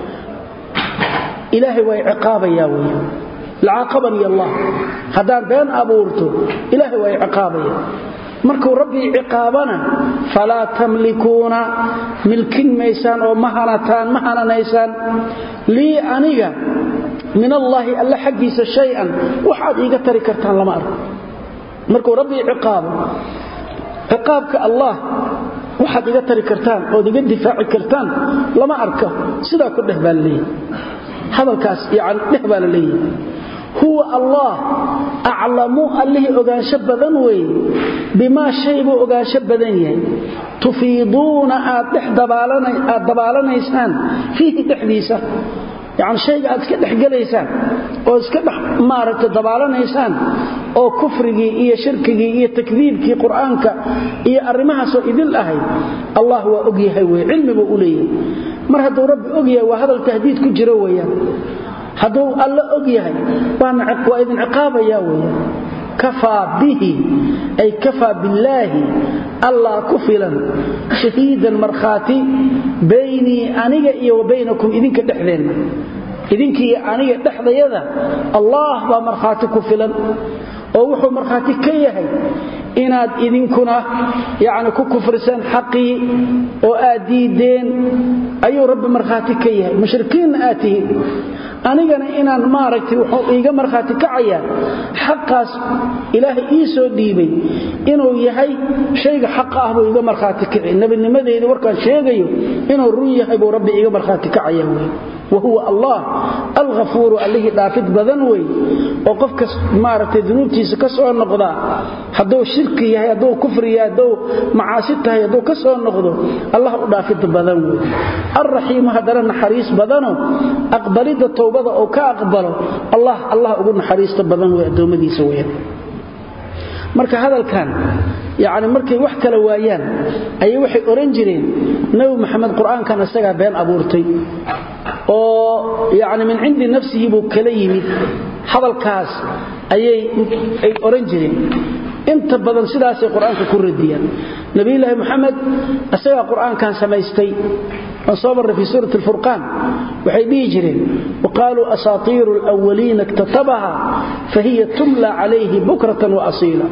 ilaahay waa ciqaabayaa wey lacaaqabani allah haddaan been abuurto ilaahay waa ciqaabaya markuu rabbii ciqaabana falaa tamlikuuna milkin maysaan oo ma hanataan ma hananaysaan lii aniga min allaahi alla xaggiisa shay-an waxaad iiga tari kartaan lama arko markuu rabbii ciqaabo ciqaabka allah waxaad iga tari kartaan ood iga difaaci kartaan lama arko sidaa ku dheh baa laleeyahy hadalkaas yani dheh baa la leeyahay huwa allah aclamu allihii ogaansho badan weeye bimaa shay buu ogaansho badan yahay tufiiduuna aad aad dabaalanaysaan fiihi dhexdiisa yani shayga aad iska dhexgelaysaan oo iska dhex maaragtay dabaalanaysaan oo kufrigii iyo shirkigii iyo takdiibkii qur-aanka iyo arrimahaasoo idil ahayd allah waa ogyahay wey cilmibuu u leeyahay mar hadduu rabbi ogyahay waa hadal tahdiid ku jiro weyaan hadduu alla og yahay waa idin ciqaabaya weyaan kafaa bihi ay kafaa billaahi allah ku filan shahiidan markhaati baynii aniga iyo wa baynakum idinka dhexdeenna idinkiiyo aniga dhexdayada allah baa markhaati ku filan oo wuxuu markhaati ka yahay inaad idinkuna yani ku kufriseen xaqii oo aad diideen ayuu rabbi markhaati ka yahay mushrikiinna aad tihiin anigana inaan maaragtay wuxuu iiga markhaati kacayaa xaqaas ilaahay ii soo dhiibay inuu yahay shayga xaqa ah buu iiga markhaati kaci nebinimadeedii warkaan sheegayo inuu run yahay buu rabbi iiga markhaati kacaya wey wahuwa allah alghafuuru allihii dhaafid badan wey oo qofka maaragtay dunuubtiisa ka soo noqdaa hadduu shirki yahay hadduu kufri yahay hadduu macaasi tahay hadduu ka soo noqdo allah u dhaafid badan wey alraxiimu haddana naxariis badano aqbalidda towbada oo ka aqbalo allah allah ugu naxariista badan wey addoommadiisa weyan marka hadalkan yani markay wax kala waayaan ayay waxay oran jireen nabi maxamed qur-aankan isagaa been abuurtay oo yani min cindi nafsihi buu kala yimid hadalkaas ayay ay oran jireen inta badan sidaasay qur-aanka ku radiyaan nabiyulaahi moxamed isagaa qur-aankan samaystay waan soo marray fii suurati alfurqaan waxay dhihi jireen waqaaluu asaatiiru alwaliina iktatabaha fahiya tumla calayhi bukratan wa asiila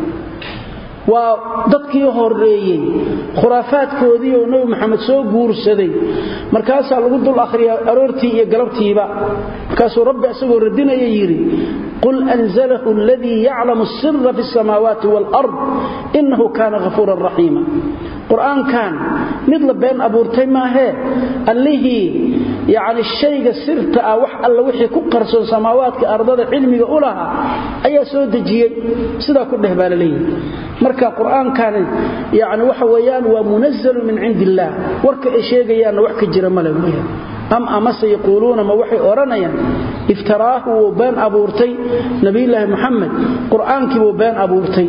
waa dadkii horeeyey khuraafaadkoodii oo nebi maxamed soo guursaday markaasaa lagu dul akhriyaa aroortii iyo galabtiiba markaasuu rabbi isagoo radinaya yidhi qul anzalahu aladii yaclamu asira fi asamaawaati waalard innahu kaana hafuuran raxiima qur-aankan mid la been abuurtay maahee allihii yacni shayga sirta ah wax alla wixii ku qarsoon samaawaadka ardada cilmiga u lahaa ayaa soo dejiyey sidaa ku dheh baa la leeyahay marka qur-aankani yani waxa weeyaan waa munazalu min cindi illaah warka ay sheegayaanna wax ka jira male weeyaan am amase yaquuluuna ma waxay odhanayaan iftaraahu wuu been abuurtay nabiyulaahi moxamed qur-aankii wuu been abuurtay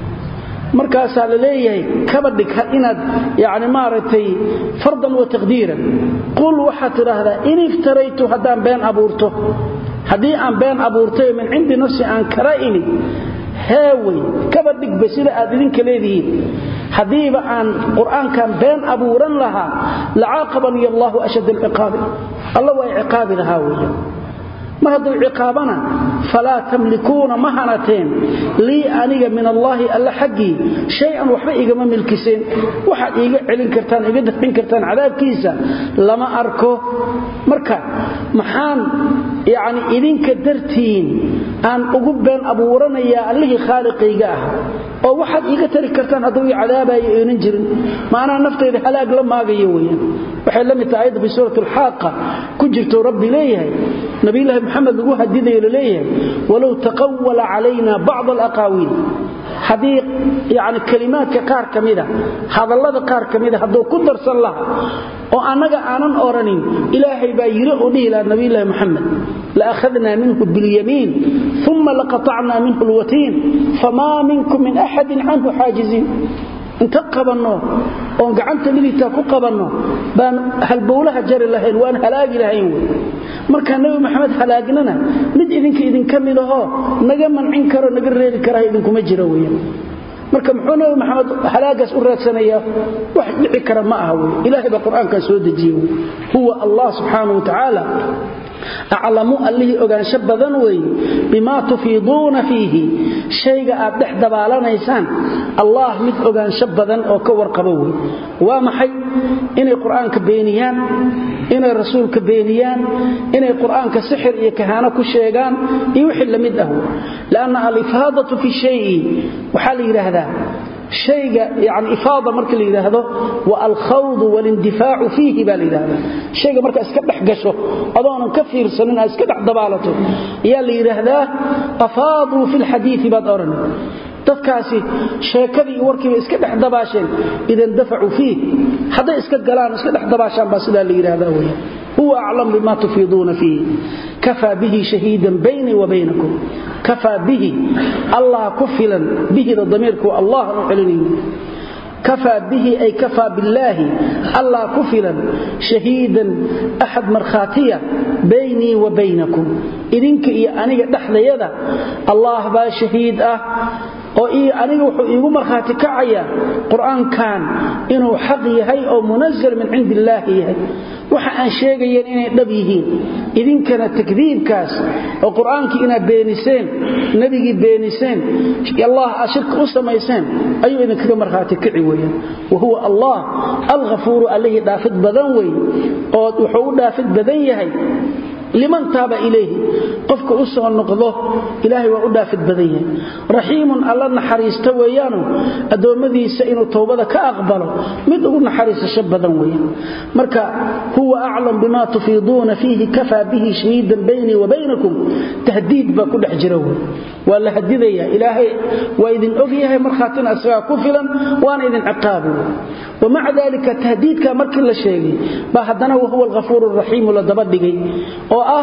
markaasaa la leeyahay kaba dhig inaad yani maaragtay fardan wa taqdiiran qul waxaad tidhaahdaa in iftaraytu haddaan been abuurto haddii aan been abuurtay min cindi nafsi aan kala imid heewey kaba dhigba sida aad idinka leedihiin haddiiba aan qur'aankan been abuuran lahaa lacaaqabanii allaahu ashad alciqaabi alla waa ciqaabi lahaa weya mar hadduu ciqaabana falaa tamlikuuna ma hanateen lii aniga min allaahi alla xaggii shay-an waxba igama milkiseen waxaad iiga celin kartaan iga dafcin kartaan cadaabkiisa lama arko marka maxaan yacni idinka dartiin aan ugu been abuuranayaa allihii khaaliqayga ah oo waxaad iiga tari kartaan hadduu ii cadaabayo aynan jirin maanaa naftayda halaag la maagayo weyaan waxay la mid tahay ayadda fi suurat alxaaqa ku jirto rabbi leeyahay nabiyulaahi maxamed lagu hadidayo laleeyahay walow taqawala calayna bacd alaqaawiil haddii yani kelimaadka qaar ka mida hadallada qaar ka mida hadduu ku darsan laha oo annaga aanan oranin ilaahay baa yiri oo dhihi laha nabiyulaahi moxamed laakhadnaa minhu biاlyamiin uma laqatacnaa minhu lwatiin famaa minkum min axadin canhu xaajiziin inta qabanno oon gacanta midigtaa ku qabanno baan halbowlaha jari lahayn waan halaagi lahayn wey markaa nebi maxamed halaagnana mid idinka idinka mid ahoo naga mancin karo naga reebi karaha idinkuma jiro weyan marka muxuu nebi maxamed halaagaas u raadsanayaa wax dhici kara ma aha wey ilaahay baa qur-aankan soo dejiye wey huwa allah subxaanah wa tacaala aclamu allihii ogaansho badan weeye bimaa tufiiduuna fiihi shayga aad dhex dabaalanaysaan allah mid ogaansho badan oo ka warqabo wey waa maxay inay qur-aanka beeniyaan inay rasuulka beeniyaan inay qur-aanka sixir iyo kahaano ku sheegaan iyo wixii lamid ah lanna alifaadatu fi shayi waxaa la yidhaahdaa shayga yani ifaada marka la yidhaahdo wa alkhawdu walindifaacu fiihi baa la yidhahda shayga markaa iska dhex gasho adoonan ka fiirsanin aad iska dhex dabaalato ayaa la yidhaahdaa afaaduu fi lxadiii baad odhan dadkaasi sheekadii iyo warkiiba iska dhex dabaasheen idan dafacuu fiih hadday iska galaan iska dhex dabaashaan baa sidaa la yidhaahdaa wey huwa aclam bima tufiiduuna fiihi kafaa bihi shahiidan baynii wa baynakum kafaa bihi allah ku filan bihida damiirku allah u celinayni kafaa bihi ay kafaa billaahi allah ku filan shahiidan axad markhaatiya baynii wa baynakum idinka iyo aniga dhexdayada allah baa shahiid ah oo aniga wuxuu iigu markhaati kacaya qur-aankan inuu xaq yahay oo munazal min cindi illaahi yahay waxa aan sheegayeen inay dhab yihiin idinkana takdiibkaas oo qur-aankii inaad beeniseen nebigii beeniseen allah aad shirka u samayseen ayuu idinkaga markhaati kici weeyaan wa huwa allah alghafuuru allihii dhaafid badan wey oo wuxuu u dhaafid badan yahay liman taaba ilayhi qofka u soo noqdo ilaahay waa u dhaafid badan yahay raxiimun alla naxariista weeyaanu addoommadiisa inuu towbada ka aqbalo mid ugu naxariisasho badan weeyaan marka huwa aclam bima tufiiduuna fiihi kafaa bihi shahiidan baynii wa baynakum tahdiid baa ku dhex jira wey waa la hadidaya ilaahay waa idin og yahay markhaatina isagaa ku filan waana idin ciqaabi wamaca dalika tahdiidka markii la sheegay baa haddana wahuwa alghafuur raxiimu la daba dhigay oo ah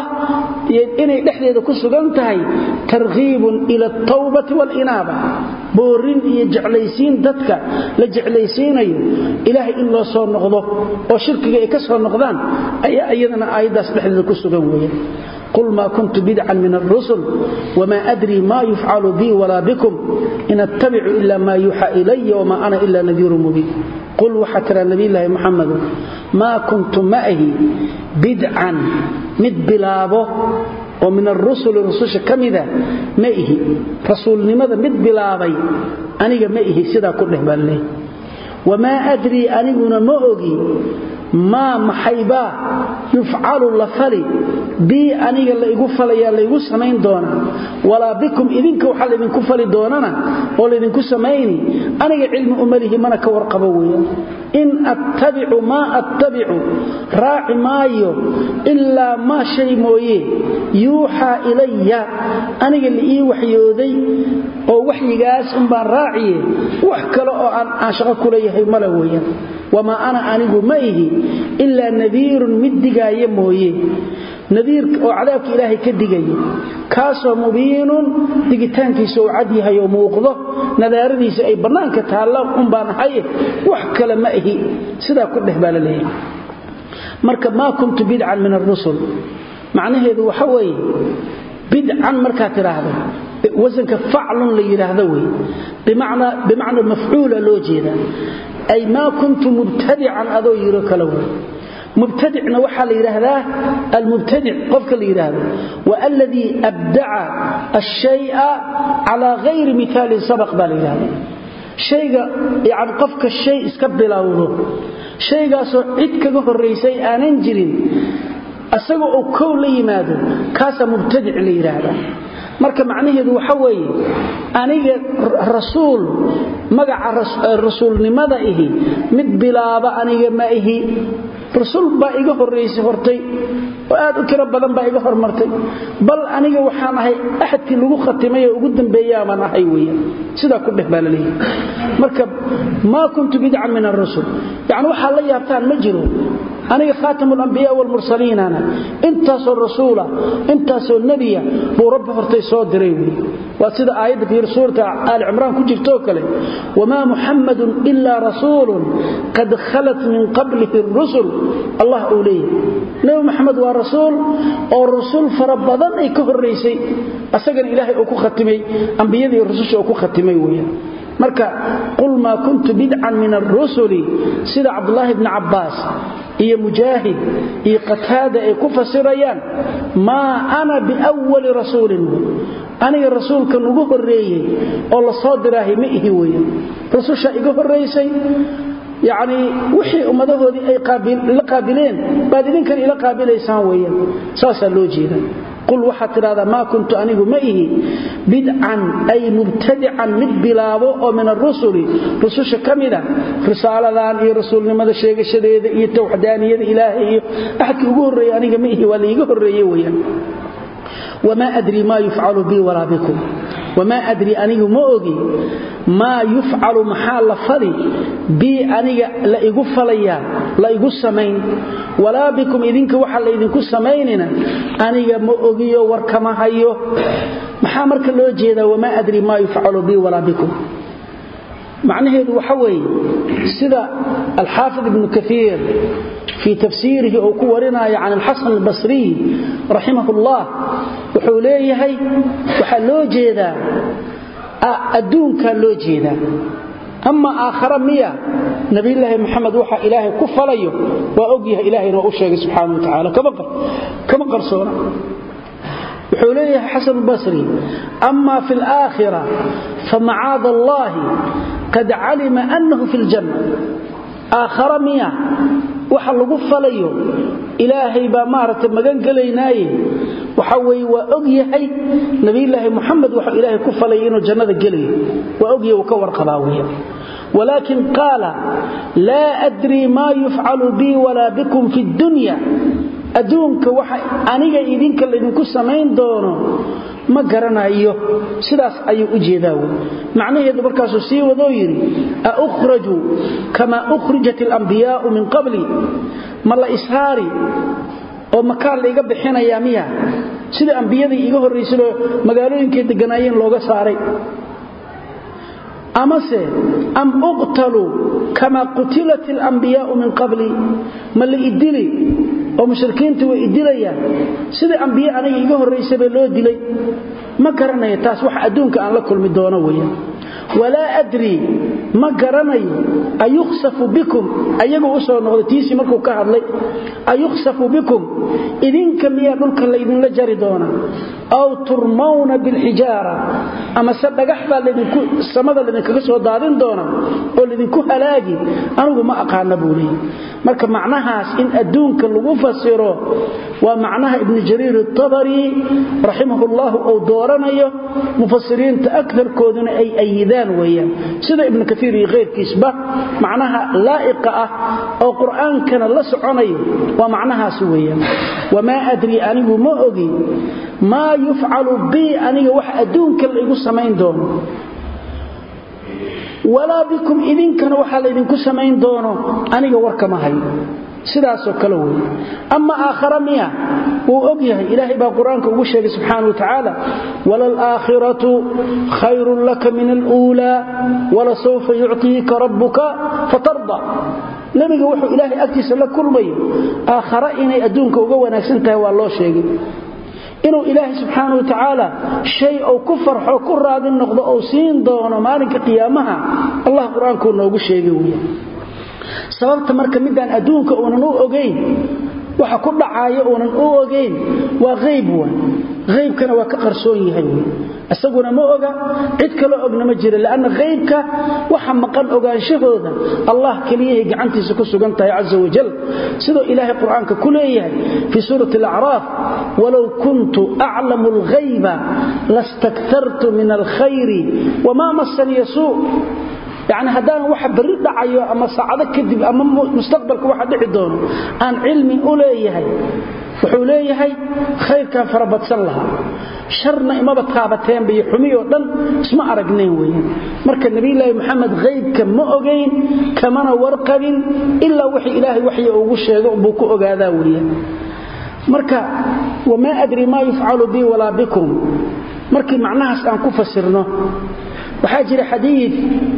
inay dhexdeeda ku sugan tahay tarkiibun ila altawbati waalinaaba boorin iyo jeclaysiin dadka la jeclaysiinayo ilaahay in loo soo noqdo oo shirkiga ay ka soo noqdaan ayaa iyadana aayaddaas dhexdeeda ku sugan weeye qul maa kuntu bidcan min alrusul wma adrii ma yufcalu bii walaa bikum in attabicu ila ma yuuxa ilaya wma ana ila nadiiru mubiin qul waxaa tiraa nabiyulaahi muxamadu maa kuntu ma ahi bidcan mid bilaabo oo min arusuli rususha ka mida ma ihi rasuulnimada mid bilaabay aniga ma ihi sidaa ku dheh baan leey wamaa adrii aniguna ma ogi maa maxaybaa yufcalu la fali bii aniga laigu falayaa laygu samayn doonaa walaa bikum idinka waxaa laydinku fali doonana oo laydinku samayni aniga cilmi umalihi mana ka warqabo weeyaan in attabicu maa attabicu raaci maayo ilaa maa shay mooye yuuxaa ilaya aniga la ii waxyooday oo waxyigaas unbaan raaciye wax kale oo aan shaqo kuleeyahay male weeyaan wamaa ana anigu ma ihi ilaa nadiirun mid digaaya mooye nadiirka oo cadaabka ilaahay ka digaya kaasoo mubiinun digitaankiisa uu cad yahay oo muuqdo nadaaradiisa ay bannaanka taalla unbaan ahaye wax kale ma ihi sidaa ku dheh baa la leeyahay marka maa kuntu bidcan min arusul macnaheedu waxa weeye bidcan markaad tidhaahdo wasanka faclun la yidhaahdo wey bimacna mafcuula loo jeeda ay maa kuntu mubtadican adoo yiro kale wey mubtadicna waxaa la yidhaahdaa almubtadic qofka la yidhaahdo wa aladii abdaca ashaya calaa hayri miaalin sabaq baa la yidhahda shayga yani qofka shay iska bilowdo shaygaasoo cid kaga horaysay aanan jirin asaga oo kow la yimaado kaasaa mubtadic la yidhaahdaa marka macnaheedu waxa weeye aniga rasuul magaca rasuulnimada ihi mid bilaaba aniga ma ihi rasuul baa iga horaysay hortay oo aad u tiro badan baa iga hormartay bal aniga waxaan ahay axadkii lagu khatimay oo ugu dambeeyaamaan ahay weeyaan sidaa ku dheh baa la leeyahay marka maa kuntu bidcan min arusul yacni waxaa la yaabtaan ma jiro aniga khaatam alambiyaa waalmursaliinana intaasoo rasuula intaasoo nebiya buu rabbi hortay soo diray wey waa sida aayadda fiir suurata aali cimraan ku jirtoo kale wamaa muxammadun ilaa rasuulun qad khalat min qablihi rusul allah uu leeyahay nebi moxamed waa rasuul oo rusul fara badan ay ka horraysay asagana ilaahay uu ku khatimay ambiyadii rususha uu ku khatimay weeyaan marka qul maa kuntu bidcan min arusuli sida cabdulaahi bni cabbaas iyo mujaahid iyo qataada ay ku fasirayaan maa ana biwali rasuulin aniga rasuulkan ugu horreeyey oo la soo diraahay ma ihi weyan rususha iga horraysay yacnii wixii ummadahoodii ay la qaabileen baad idinkan ila qaabilaysaan weeyaan saasaa loo jeeda qul waxaad tidhahdaa maa kuntu anigu ma ihi bidcan ay mubtadican mid bilaabo oo min arusuli rususha ka mida risaaladan iyo rasuulnimada sheegashadeeda iyo tawxdaaniyada ilaahay iyo axadkii ugu horreeyey aniga ma ihi waa laiga horreeye weyaan wamaa adrii maa yufcalu bii walaa bikum wamaa adrii anigu ma ogi maa yufcalu maxaa la fali bii aniga la igu falayaa la igu samayn walaa bikum idinka waxa laydinku samaynina aniga ma ogiyo war kama hayo maxaa marka loo jeedaa wamaa adri maa yufcalu bi walaa bikum macnaheedu waxa weeye sida alxaafid ibnu kaiir fii tafsiirihi uu ku warinaayo can alxasan albasriy raximah ullah wuxuu leeyahay waxaa loo jeedaa adduunkaa loo jeedaa ama aakhara miya nabilaahi maxamed waxa ilaahay ku falayo waa ogyahay ilahayna waa u sheegay subxaana wa tacaala kama qarsoona wuxuu leeyahay xasan basri ama fi alaakhira famacaad allahi qad calima annahu fi ljanna aakhara miya waxa lagu falayo ilaahay baa maaragtay magan gelaynaaye waxa weye waa og yahay nabilaahi muxamed waxuu ilaahay ku falaya inuu jannada gelayo waa ogyahay uu ka warqabaa weya walaakin qaala laa adrii maa yufcalu bii walaa bikum fi dunya adduunka waxa aniga idinka laydinku samayn doono ma garanayo sidaas ayuu u jeedaa wey macnaheedu markaasuu sii wadoo yidhi a ukhraju kamaa ukhrijat alambiyaa'u min qabli ma la ishaari oo makaan laiga bixinayaa miya sida ambiyadii iiga horraysadoo magaalooyinkay degganaayeen looga saaray amase am uqtalu kamaa qutilat alambiyaa'u min qabli ma la idili oo mushrikiinta way idilayaan sidai ambiye aniga iga horraysabee loo dilay ma garanayo taas wax adduunka aan la kulmi doono weeyaan walaa adrii ma garanayo ayukhsafu bikum ayagu u soo noqday tiisii markuu ka hadlay ayukhsafu bikum idinka miyaa dhulka laydinla jari doonaa aw turmawna bilxijaara ama se dhagax baa samada laydinkaga soo daadin doona oo laydinku halaagi anigu ma aqaana buu leeyay marka macnahaas in adduunka lagu fasiro waa macnaha ibnu jariir atabari raximahullahu uu dooranayo mufasiriinta akarkooduna ay ayidaan weeyaan sida ibnu kaiir iyo keyrkiisba macnaha laa'iqa ah oo qur'aankana la soconayo waa macnahaas weeyaan wamaa adrii anigu ma ogi maa yufcalu bii aniga wax adduunka laigu samayn doono walaa bikum idinkana waxaa laydinku samayn doono aniga warkama hayo sidaasoo kale wey ama aakhara miya wuu og yahay ilaahay baa qur-aanka ugu sheegay subxaana wa tacaala walalaakhiratu khayrun laka min aluulaa walasawfa yuctiika rabbuka fatarda nebiga wuxuu ilaahay agtiisa la kulmayo aakhara inay adduunka uga wanaagsan tahay waa loo sheegay inuu ilaahay subxaana wa tacaala shay uu ku farxo ku raadin noqdo ou siin doono maalinka qiyaamaha allah qur-aankuu noogu sheegay wey sababta marka midaan adduunka uunan u ogayn waxa ku dhacaayo uunan u ogayn waa hayb wa haybkana waa ka qarsoon yahay wy isaguna ma oga cid kaloo ogna ma jira lanna haybka waxa maqan ogaanshahooda allah keliyahay gacantiisa ku sugan tahay caza wajal sidoo ilaahay qur-aanka ku leeyahay fii suurati alacraaf walow kuntu aclamu alghayba lastaktartu min alkhayri wamaa masaniya suu yacni haddaan waxa berri dhacayo ama saacado kadib ama mustaqbalka waxa dhici doono aan cilmi u leeyahay wuxuu leeyahay khayrkaan farabadsan lahaa sharna imaba taabateenba iyo xumiyoo dhan isma aragnayn weeyaan marka nebilaahi moxamed haybka ma ogayn kamana warqabin ilaa wixii ilaahay waxya ugu sheego buu ku ogaadaa weeyaan marka wamaa adri maa yufcalu bii walaa bikum markii macnahaas aan ku fasirno waxaa jira xadiid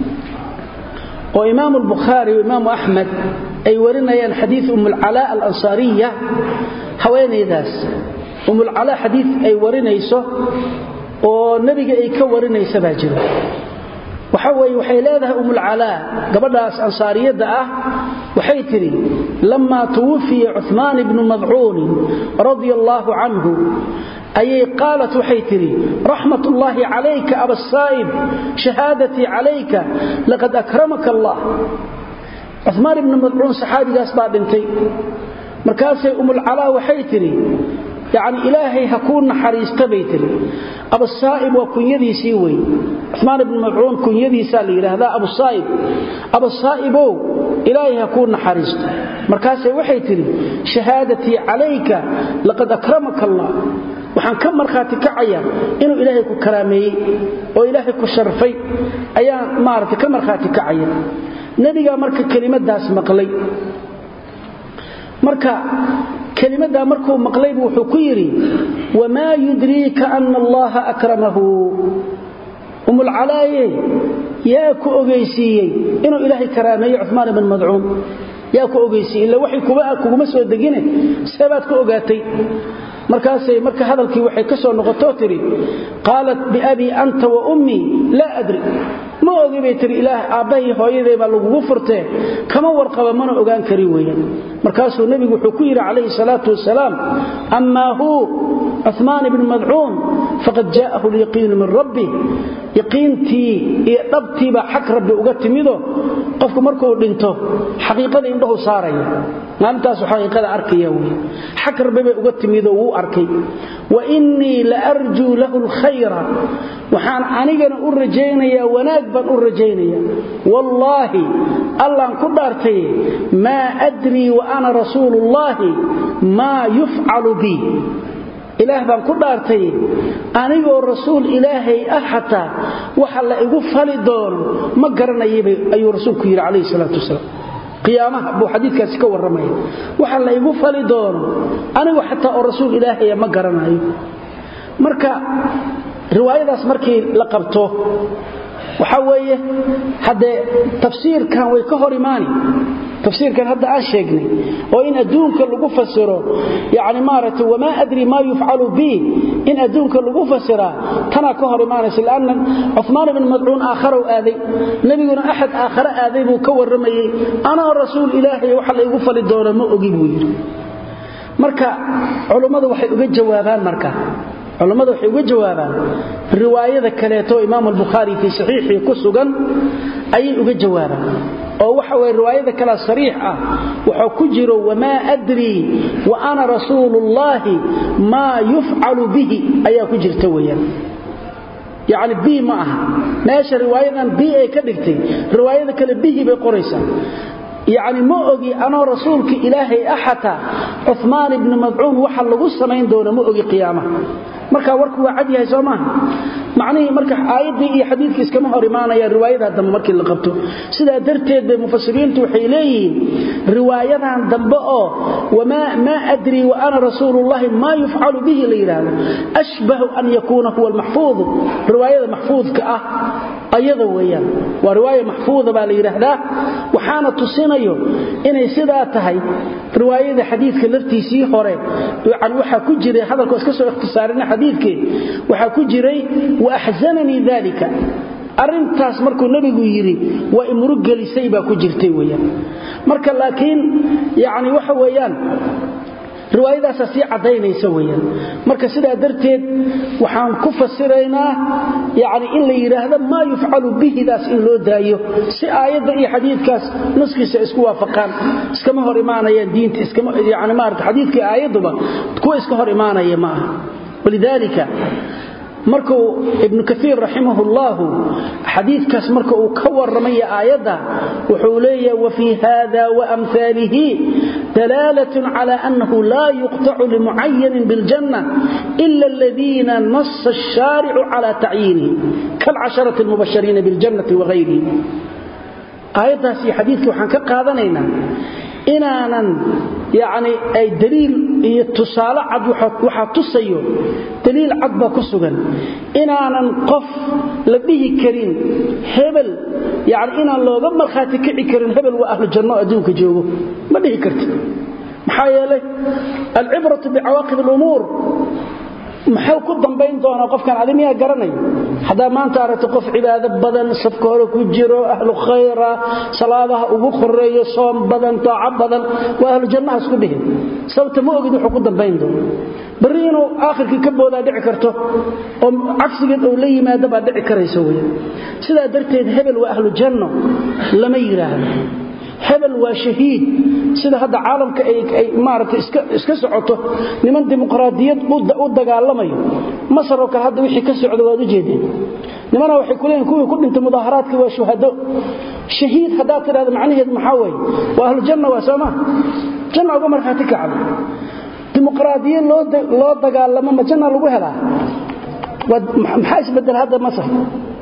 oo imaam albukhaari o imaamu axmed ay warinayaan xadiid umulcalaa alansaariya haweenaydaas umulcalaa xadiid ay warinayso oo nebiga ay ka warinaysa baa jiro waxa weye waxay leedahay umulcalaa gabadhaas ansaariyadda ah waxay tidhi lammaa tuwafiya cumaan ibnu madcuunin radia allaahu canhu ayay qaalat waxay tidhi raxmat ullaahi calayka abasaa'ib shahaadatii calayka laqad akramaka allah cumaan ibnu madcuun saxaabigaas baa dhintay markaasay umulcalaa waxay tidhi yacni ilaahay ha kuu naxariista bay tidhi abasaa'ib waa kunyadiisii wey cumaan ibnu madcuun kunyadiisaa la yidhaahdaa abusaa'ib abasaa'ibow ilaahay ha kuu naxariisto markaasay waxay tidhi shahaadatii calayka laqad akramaka allah waxaan ka markhaati kacaya inuu ilaahay ku karaameeyey oo ilaahay ku sharfay ayaan maaragtay ka markhaati kacaya nebigaa marka kelimadaas maqlay marka kelimadaa markuu maqlaybu wuxuu ku yidhi wamaa yudriika ana allaha akramahu umulcalaaye yaa ku ogeysiiyey inuu ilaahay karaameeyey cumaan ibn madcuun yaa ku ogeysiiyey illa waxay kuguma soo degine seebaad ku ogaatay markaasay marka hadalkii waxay ka soo noqotoo tidhi qaalat biabii anta wa ummii laa adri ma ogi bay tihi ilaah aabbahay hooyaday baa lagugu furtee kama warqaba mana ogaan kari weeyaan markaasuu nebigu wuxuu ku yidhi calayhi salaatu wasalaam amaa huu cumaan ibnu madcuun faqad jaa'ahu lyaqiinu min rabbi yaqiintii iyo dhabtiibaa xag rabbi uga timido qofku markuu dhinto xaqiiqada indhahu saaraya maalintaasu xaqiiqada arkaya wey xag rabbi bay uga timidoo wuu arkay wa innii la arjuu lahu lkhayra waxaan anigana u rajaynayaa wanaag baan u rajaynayaa wallaahi allaan ku dhaartaye maa adrii wa ana rasuuluullaahi maa yufcalu bi ilaah baan ku dhaartay anigoo rasuul ilaahay ah xataa waxa la igu fali doono ma garanayaba ayuu rasuulku yidhi calayhi salaatu wasalaam qiyaamaha buu xadiidkaasi ka warramaya waxa la igu fali doono anigu xataa oo rasuul ilaahaya ma garanayo marka riwaayadaas markii la qabto waxaa weeye haddee tafsiirkan way ka hor imaani tafsiirkan hadda aan sheegnay oo in adduunka lagu fasiro yani maaragtay wamaa adri maa yufcalu bi in adduunka lagu fasiraa tanaa ka hor imaanaysa lanna cumaan ibn madcuun aakharow aaday nebiguna axad aakhare aaday buu ka warramayey anaa rasuul ilaahay waxa la igu fali doona ma ogi buu yidhi marka culummadu waxay uga jawaabaan marka culammada waxay uga jawaabaan riwaayada kaleeto imaam albukhaari fii saxiixii ku sugan ayay uga jawaabaan oo waxa weye riwaayada kalea sariix ah waxaa ku jiro wamaa adrii wa ana rasuuluullaahi maa yufcalu bihi ayaa ku jirta weyaan yacni bi ma aha meesha riwaayadan bi ay ka dhigtay riwaayada kale bihi bay qoraysaa yacni ma ogi anoo rasuulka ilaahay ah xataa cumaan ibni madcuun waxa lagu samayn doono ma ogi qiyaamaha marka warku waa cad yahay soo maaha macnihii marka aayaddii iyo xadiidkii iskama hor imaanayaan riwaayadaa dambe markii la qabto sidaa darteed bay mufasiriintu waxay leeyihiin riwaayadan dambe oo maa adrii wa ana rasuulullahi maa yufcalu bihi la yidhaahdo ashbahu an yakuuna huwa almaxfuudu riwaayada maxfuudka ah ayada weeyaan waa riwaaya maxfuuda baa la yidhaahdaa waxaana tusinayo inay sidaa tahay riwaayada xadiidka laftiisii hore yani waxaa ku jiray hadalkoo iska soo ikhtisaarina xadiidkii waxaa ku jiray wa axzananii dalika arrintaas markuu nebigu yidhi waa imurug gelisay baa ku jirtay weyaan marka laakiin yani waxa weeyaan riwaayadaasaa sii caddaynaysa weyaan marka sidaa darteed waxaan ku fasiraynaa yani in la yidhaahdo maa yufcalu bihidaas in loo daayo si aayadda iyo xadiidkaas naskiisa isku waafaqaan iskama hor imaanayaan diinta yani maarata xadiidkai aayadduba kuwa iska hor imaanaya ma aha walidaalika markuu ibnu kaiir raximah اllahu xadiikaas marka uu ka waramaya aayadda wuxuu leeyaha wafii hada waamhaalihi dalaalat cala annahu laa yuqtacu limucayanin biاljanna ila aladiina nasa الshaaricu cala tacyiinihim kalcasharati اlmubashariina biاljannati wagayrihim aayaddaas iyo xadiidkii waxaan ka qaadanaynaa inaanan yani ay daliil iyo tusaale cad waxaa tusayo daliil cad baa ku sugan inaanan qof la dhihi karin hebel yani inaan looga markhaati kici karin hebel waa ahlu janno adduunka joogo ma dhihi karti maxaa yeelay alcibratu bicawaaqib alumuur muxuu ku dambayn doonaa qofkan adi miyaa garanay haddaa maanta aragto qof cibaado badan safka hore ku jiro ahlu khayra salaadaha ugu horeeyo soom badan taaco badan waa ahlu jannaha isku dhihin sababta ma ogid wuxuu ku dambayn doono barri inuu aakhirkii ka boodaa dhici karto oo cagsigeed ou la yimaado baa dhici karaysa wey sidaa darteed hebel waa ahlu janno lama yidhaahdo hebel waa shahiid sida hadda caalamka ay maarata iska socoto niman dimuqraadiyad u dagaalamayo masar oo kale hadda wixii ka socda waad ujeedeen nimana waxay ku leeyiin kuwii ku dhintay mudaaharaadka waa shuhado shahiid haddaad tidhahdo macnaheedu maxaa weeye waa ahlujanna waa soo maa janna uga markhaati kacda dimuqraadiyad loo dagaalamo ma janna lagu helaa maxaa isbedel hadda masar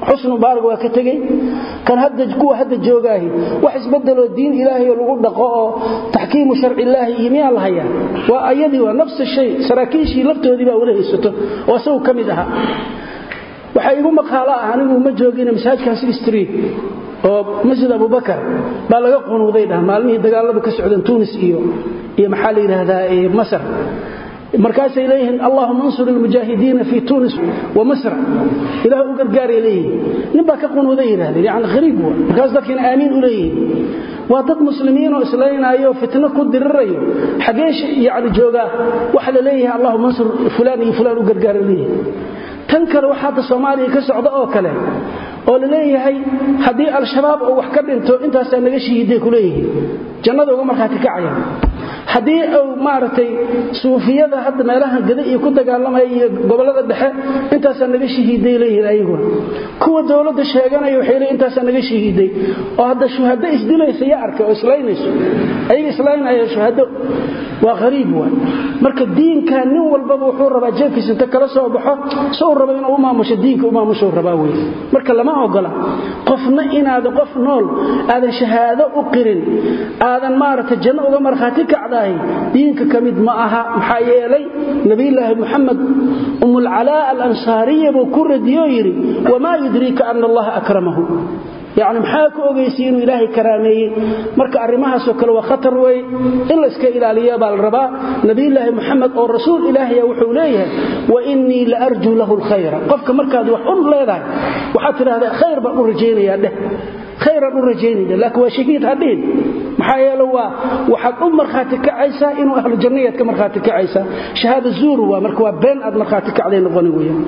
xusnu mubaarak waa ka tegey kan hadda kuwa hadda joogaahi wax isbedeloo diin ilaahay lagu dhaqo oo taxkiimu sharci illaahi iyo miyaa la hayaa waa ayadii waa nafs shay saraakiishii laftoodii baa wala haysato oo isagu ka mid ahaa waxaa igu maqaalo ah anigu ma joogin masaajkan city street oo masjid abubakar baa laga qunuuday dhah maalmihii dagaaladu ka socdeen tunis iyo iyo maxaa la yidhaahdaa masar markaasay leeyihiin allahuma ansur ilmujaahidiina fii tunis wa masra ilaah u gargaaray leeyihiin nin baa ka qunuuday yidhahdeen yani hariib wa markaas dadkiina aamiin u leeyihiin waa dad muslimiinoo islaynaayo fitno ku dirirayo xagee yani joogaa waxa la leeyahay allahuma ansur fulaan iyo fulaan u gargaara leeyihin tan kale waxa hadda soomaaliya ka socda oo kale oo la leeyahay haddii al-shabaab oo wax ka dhinto intaasaa naga shahiiday ku leeyihiin jannada uga markhaati kacaya haddii uu maaragtay suufiyada hadda meelahan gada iyo ku dagaalamaya iyo gobollada dhexe intaasaa naga shahiiday leeyihiin ayaguna kuwa dowladda sheeganaya waxay leeyihin intaasaa naga shahiiday oo hadda shuhado isdilaysa ya arkay oo islaynayso ayaga islaynaya shuhado waa qariib waay marka diinka nin walbaba wuxuu rabaa jeefkiisa inta kala soo baxo soo raba inuu u maamusho diinka u maamusho rabaa wey marka lama ogola qofna inaadan qof nool aadan shahaado u qirin aadan maaragtay janno uga markhaati kacdahay diinka ka mid ma aha maxaa yeelay nabiyulaahi muxamed umulcalaa alansaariya buu ku radiyoo yidhi wamaa yudriika ana allaha akramahu yani maxaa ku ogaysiy inuu ilaahay karaameeyey marka arrimahaasoo kale waa khatar wey in layska ilaaliya baa la rabaa nabiyulaahi muxamed oo rasuul ilaahaya wuxuu leeyahay wa innii la arjuu lahu lkhayra qofka markaad wax un leedahay waxaad tidhahdaa khayr baan u rajaynayaa dheh khayraan u rajaynayna laakiin waa shahiid hadhihin maxaa yeele waa waxaad u markhaati kacaysaa inuu ahlu jannayaad ka markhaati kacaysaa shahaada zuur waa marka waa been aad markhaati kacday noqoni weeyaan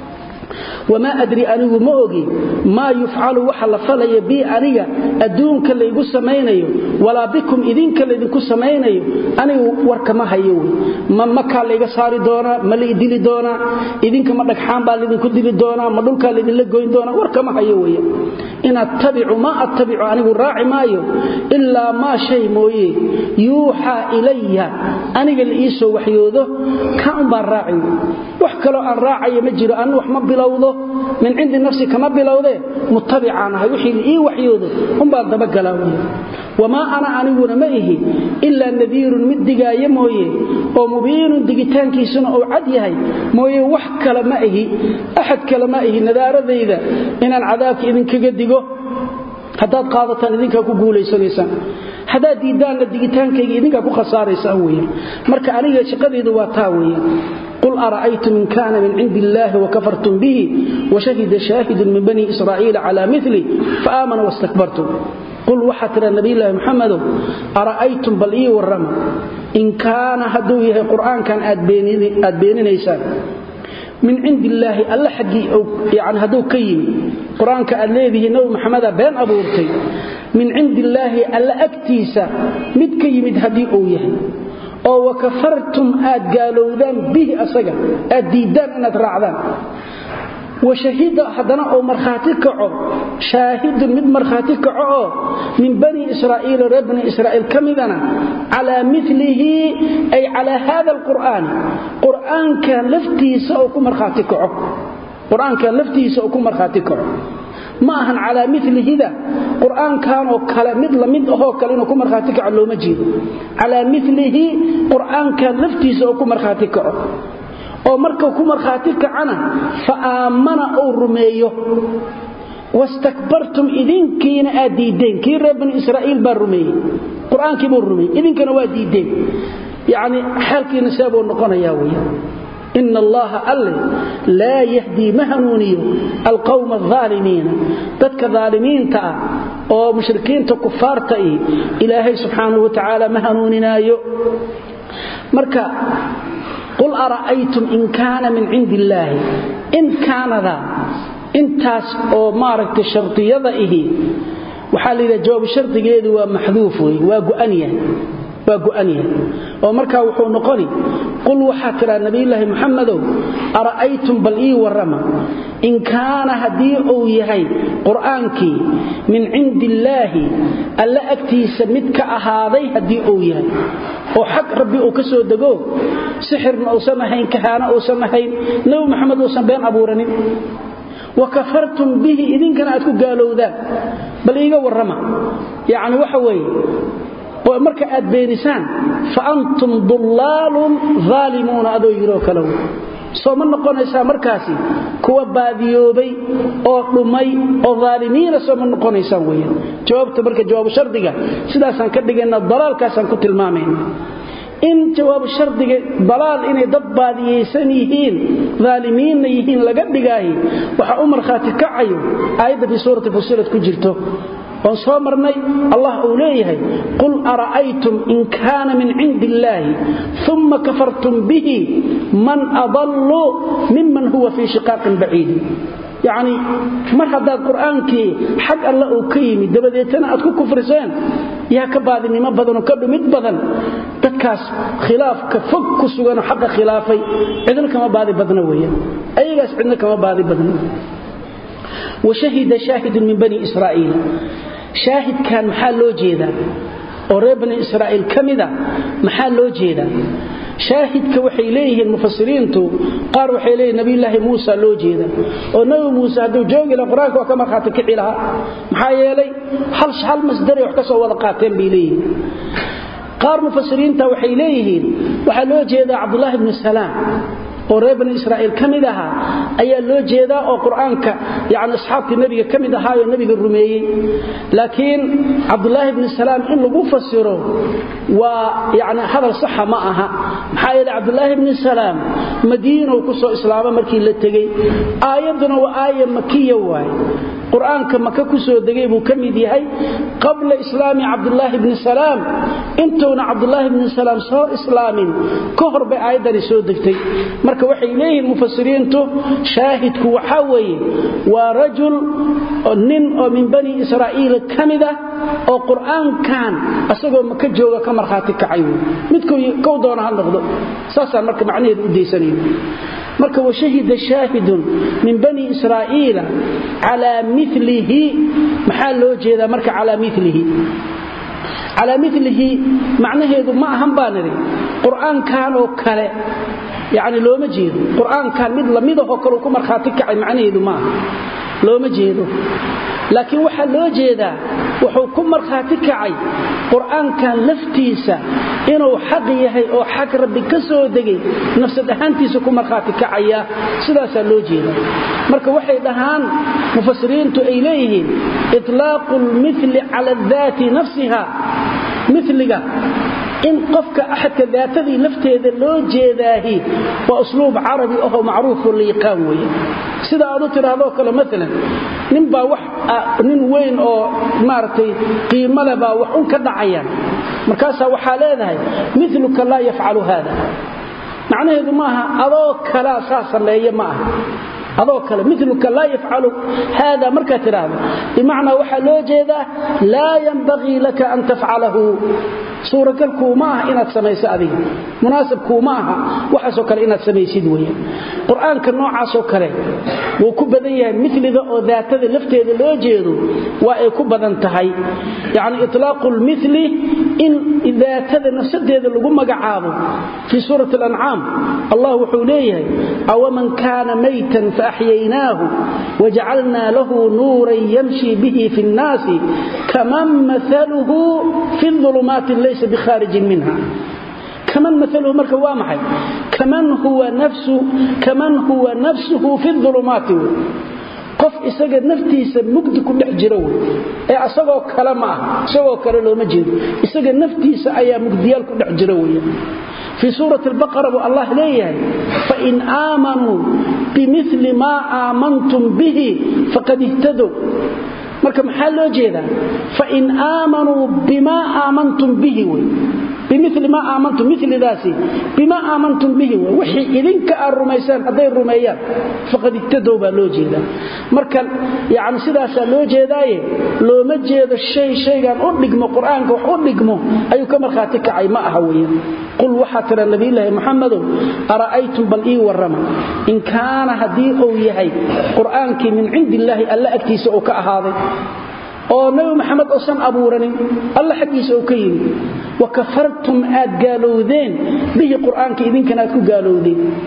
wamaa adri anigu ma ogi maa yufcalu waxa la falaya bii aniga adduunka laygu samaynayo walaa bikum idinka laydinku samaynayo anigu warkama hayo wey ma makaa layga saari doonaa ma la idili doonaa idinka ma dhagxaan baa laydinku dili doonaa ma dhulkaa laydinla goyn doonaa warkama hayo wey in attabicu maa attabicu anigu raaci maayo ilaa maa shay mooye yuuxaa ilaya aniga la ii soo waxyoodo ka un baan raaci wax kaloo aan raacayo ma jiro anu wax ma bilowdo min cindi nafsi kama bilowdee mutabicaan ahay wixii la ii waxyoodo unbaan dabagalaa wey wamaa ana aniguna ma ihi ilaa nadiirun mid digaayo mooye oo mubiinun digitaankiisuna uu cad yahay mooye wax kale ma ihi axad kale ma ihi nadaaradayda inaan cadaabka idinkaga digo haddaad qaadataan idinkaa ku guulaysanaysaan haddaad diiddaanna digitaankayga idinkaa ku khasaaraysaan weya marka aniga shaqadaydu waa taa weya qul ara'aytum in kaana min cindi illaahi wakafartum bihi washahida shaahidun min bani israa'iila calaa mili faaamana wastakbartum qul waxaa tira nabiyulaahi muxamedow ara'aytum bal ii warrama in kaana hadduu yahay qur'aankan aad beeninaysaan min cindi illaahi alla xaggii yani hadduu ka yimi qur-aanka aad leedihiin nabi maxameda been abuurtay min cindi illaahi alla agtiisa mid ka yimid haddii uu yahay oo wakafartum aad gaalowdaan bihi asaga aad diiddaan inaad raacdaan washahida haddana oo markhaati kaco shaahidun mid markhaati kaco oo min bani israa'iila reer bani israa'iil ka midana calaa milihi ay calaa haada alqur'aani qur'aankan laftiisa oo ku markhaati kaco qur-aankan laftiisa oo ku markhaati kaco ma ahan calaa milihida qur'aankanoo kale mid lamid ahoo kale inuu ku markhaati kaco looma jeedo calaa milihi qur'aankan laftiisa oo ku markhaati kaco oo markuu ku markhaati kacana fa aammana uu rumeeyo wastakbartum idinkiina aad diiddeen kii reer bani israa'iil baa rumeeyey qur-aankii buu rumeeyey idinkana waa diiddeen yacni xaalkiina see buu noqonayaa weya ina allaha alle laa yahdii ma hanuuniyo alqowma alaalimiina dadka aalimiinta ah oo mushrikiinta kufaarta ih ilaahay subxaanahu wa tacaala ma hanuuninaayo marka qul ara'aytum in kaana min cindi illaahi in kaanada intaas oo maaragtay shardiyada ihi waxaa la yidhaha jawaab shardigeedu waa maxduuf wey waa go'an yahay waa go'an yahay oo markaa wuxuu noqoni qul waxaa tidhaa nabiyulaahi muxamedow ara'aytum bal ii warrama in kaana haddii uu yahay qur'aankii min cindi illaahi alla agtiisa mid ka ahaaday haddii uu yahay oo xag rabbi uu ka soo dego sixirna uusan ahayn kahaano uusan ahayn nebi maxamed uusan been abuuranin wa kafartum bihi idinkana aad ku gaalowdaan bal iiga warrama yacni waxa weeye oo marka aad beenisaan fa antum dullaalun aalimuuna adoo yidhoo kale wey soo ma noqonaysaa markaasi kuwa baadiyoobay oo dhumay oo aalimiina soo ma noqonaysaan weyaan jawaabta marka jawaabu shardiga sidaasaan ka dhigayna dalaalkaasaan ku tilmaamayna in jawaabu shardiga dalaal inay dad baadiyaysan yihiin aalimiinna yihiin laga dhigaahi waxaa u markhaati kacayo aayadda fii suurati fusilad ku jirto oon soo marnay allah uu leeyahay qul ara'aytum in kaana min cindi illaahi uma kafartum bihi man adallu miman huwa fii shiqaaqin baciidin yacni mar haddaad qur'aankii xag alle uu ka yimid dabadeetana aad ku kufriseen yaa ka baadinimo badanoo ka dhumid badan dadkaas khilaafka fog ku suganoo xaqa khilaafay cidna kama baadi badna weeyaan ayagaas cidna kama baadi badna washahida shaahidun min bani israa'iil shaahidkan maxaa loo jeedaa oo reer bani israa'iil ka mida maxaa loo jeedaa shaahidka waxay leeyihiin mufasiriintu qaar waxay leeyihin nabiyulaahi muusa loo jeeda oo nabi muuse hadduu joogi laha qur-aanka waa ka markhaati kici lahaa maxaa yeelay hal masdaray wax ka soo wada qaateen bay leeyihiin qaar mufasiriinta waxay leeyihiin waxaa loo jeedaa cabdulaahi bnu salaam oo reer bani israa'iil ka mid ahaa ayaa loo jeedaa oo qur'aanka yani asxaabtii nebiga ka mid ahaayoo nebiga rumeeyey laakiin cabdulaahi bni salaam in lagu fasiro waa yani hadal saxa ma aha maxaa yeele cabdulaahi bni salaam madiinow ku soo islaama markii la tegey aayadduna waa aaya makiya waaye qur'aanka maka ku soo degay buu ka mid yahay qabla islaami cabdulaahi bni salaam intuuna cabdulaahi bni salaam soo islaamin ka hor bay aayaddani soo degtay marka waxay leeyihiin mufasiriintu shaahidku waxaa weeye waa rajul nin oo min bani israa'iil ka mid ah oo qur'aankan asagoo maka jooga ka markhaati kacay wey midkow doona ha noqdo saasaan marka macnaheedu u daysanayo marka washahida shaahidun min bani israa'iila calaa milihi maxaa loo jeedaa marka calaa milihi calaa milihi macnaheedu ma ahan baa nidhi qur'aankan oo kale yacni looma jeedo qur'aankan mid lamidahoo kaleu ku markhaati kacay macnaheedu ma aha looma jeedo laakiin waxaa loo jeedaa wuxuu ku markhaati kacay qur'aankan laftiisa inuu xaq yahay oo xag rabbi ka soo degay nafsad ahaantiisa ku markhaati kacaya sidaasaa loo jeeda marka waxay dhahaan mufasiriintu ay leeyihiin itlaaqu lmili cala daati nafsiha miliga in qofka axadka daatadii lafteeda loo jeedaahi waa usluub carabi ahoo macruufoo la yaqaan weeye sida aad u tidhaahdoo kale maalan nin baa wax nin weyn oo maaragtay qiimo leh baa wax un ka dhacayaan markaasaa waxaa leedahay miluka laa yafcalu haada macnaheedu maaha adoo kalaa saa sameeya ma aha adoo kale miluka laa yafcalu haada markaad tidhaahdo bimacnaa waxaa loo jeedaa laa yanbagii laka an tafcalahu suuragalkuuma aha inaad samayso adiga munaasabkuuma aha waxaasoo kale inaad samaysid weya qur-aanka noocaasoo kale wuu ku badan yahay miliga oo daatada lafteeda loo jeedo waa ay ku badan tahay yacni itlaaqu lmili in daatada nafsadeeda lagu magacaabo fii suurati alancaam allah wuxuu leeyahay awaman kaana maytan faaxyaynaahu wajacalnaa lahu nuuran yamshi bihi fi nnaasi kaman maaluhu fi ulumaati laysa bikhaarijin minha kaman maaluhu marka waa maxay kaman huwa nafsuhu fi ulumaati wey qof isaga naftiisa mugdi ku dhex jira wey ee asagoo kale ma aha isagoo kale looma jeedo isaga naftiisa ayaa mugdiyaal ku dhex jira wey fii suurati albaqara buu allah leeyahay fain aamanuu bimili maa aamantum bihi faqad ihtadow marka maxaa loo jeedaa fain aamanuu bimaa aamantum bihi wey bimili maa aamantum milidaasi bimaa aamantum bihi wey wixii idinka aad rumaysaan hadday rumeeyaan faqad igtadow baa loo jeedaa marka yani sidaasaa loo jeedaaye looma jeedo shay shaygan u dhigmo qur-aanka wax u dhigmo ayuu ka markhaati kacay ma aha weyan qul waxaa tira nabiyulaahi muxamadow ara'aytum bal ii warrama in kaana haddii uu yahay qur'aankii min cindi illaahi alla agtiisa uu ka ahaaday oo nabi maxamed uusan abuuranin alla xaggiisa uu ka yimi wa kafartum aad gaalowdeen bihi qur'aanka idinkana aad ku gaalowdeen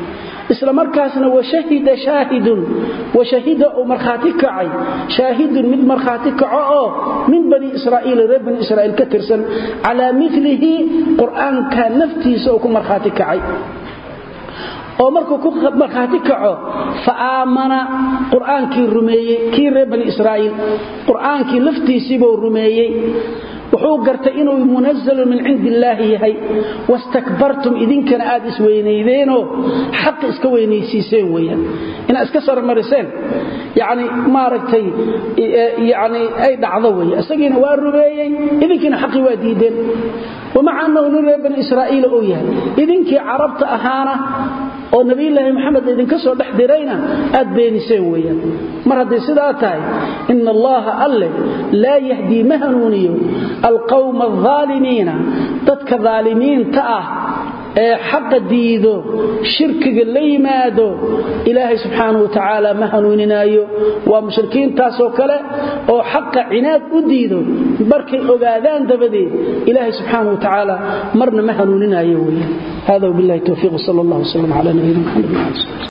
isla markaasna washahida shaahidun washahida uu markhaati kacay shaahidun mid markhaati kaco oo min bani israa'iil reer bani israa'iil ka tirsan calaa milihi qur'aanka naftiisa oo ku markhaati kacay oo markuu ku markhaati kaco fa aamana qur'aankii rumeeyey kii reer bani israa'iil qur'aankii laftiisiibuu rumeeyey wuxuu gartay inuu munazalun min cindi illaahi yahay wastakbartum idinkana aad isweynaydeenoo xaqi iska weynaysiiseen weyaan inaad iska sarmariseen yani maaragtay yani ay dhacdo wey isagiina waa rumeeyey idinkiina xaqii waa diideen wamaca annahu nin reer bani israa'iila uu yahay idinkii carabta ahaana oo nabiyulaahi maxamed idinka soo dhex dirayna aad beeniseen weyaan mar hadday sidaa tahay ina allaha alle laa yahdii ma hanuuniyo alqawma alaalimiina dadka daalimiinta ah ee xaqa diido shirkiga la yimaado ilaahay subxaanahu wa tacaala ma hanuuninaayo waa mushrikiintaasoo kale oo xaqa cinaad u diido markay ogaadaan dabadeed ilaahay subxaanahu wa tacaala marna ma hanuuninaayo weeyaan hada wabillahi towfiiq sal allah wslam cala nabiyina maxamed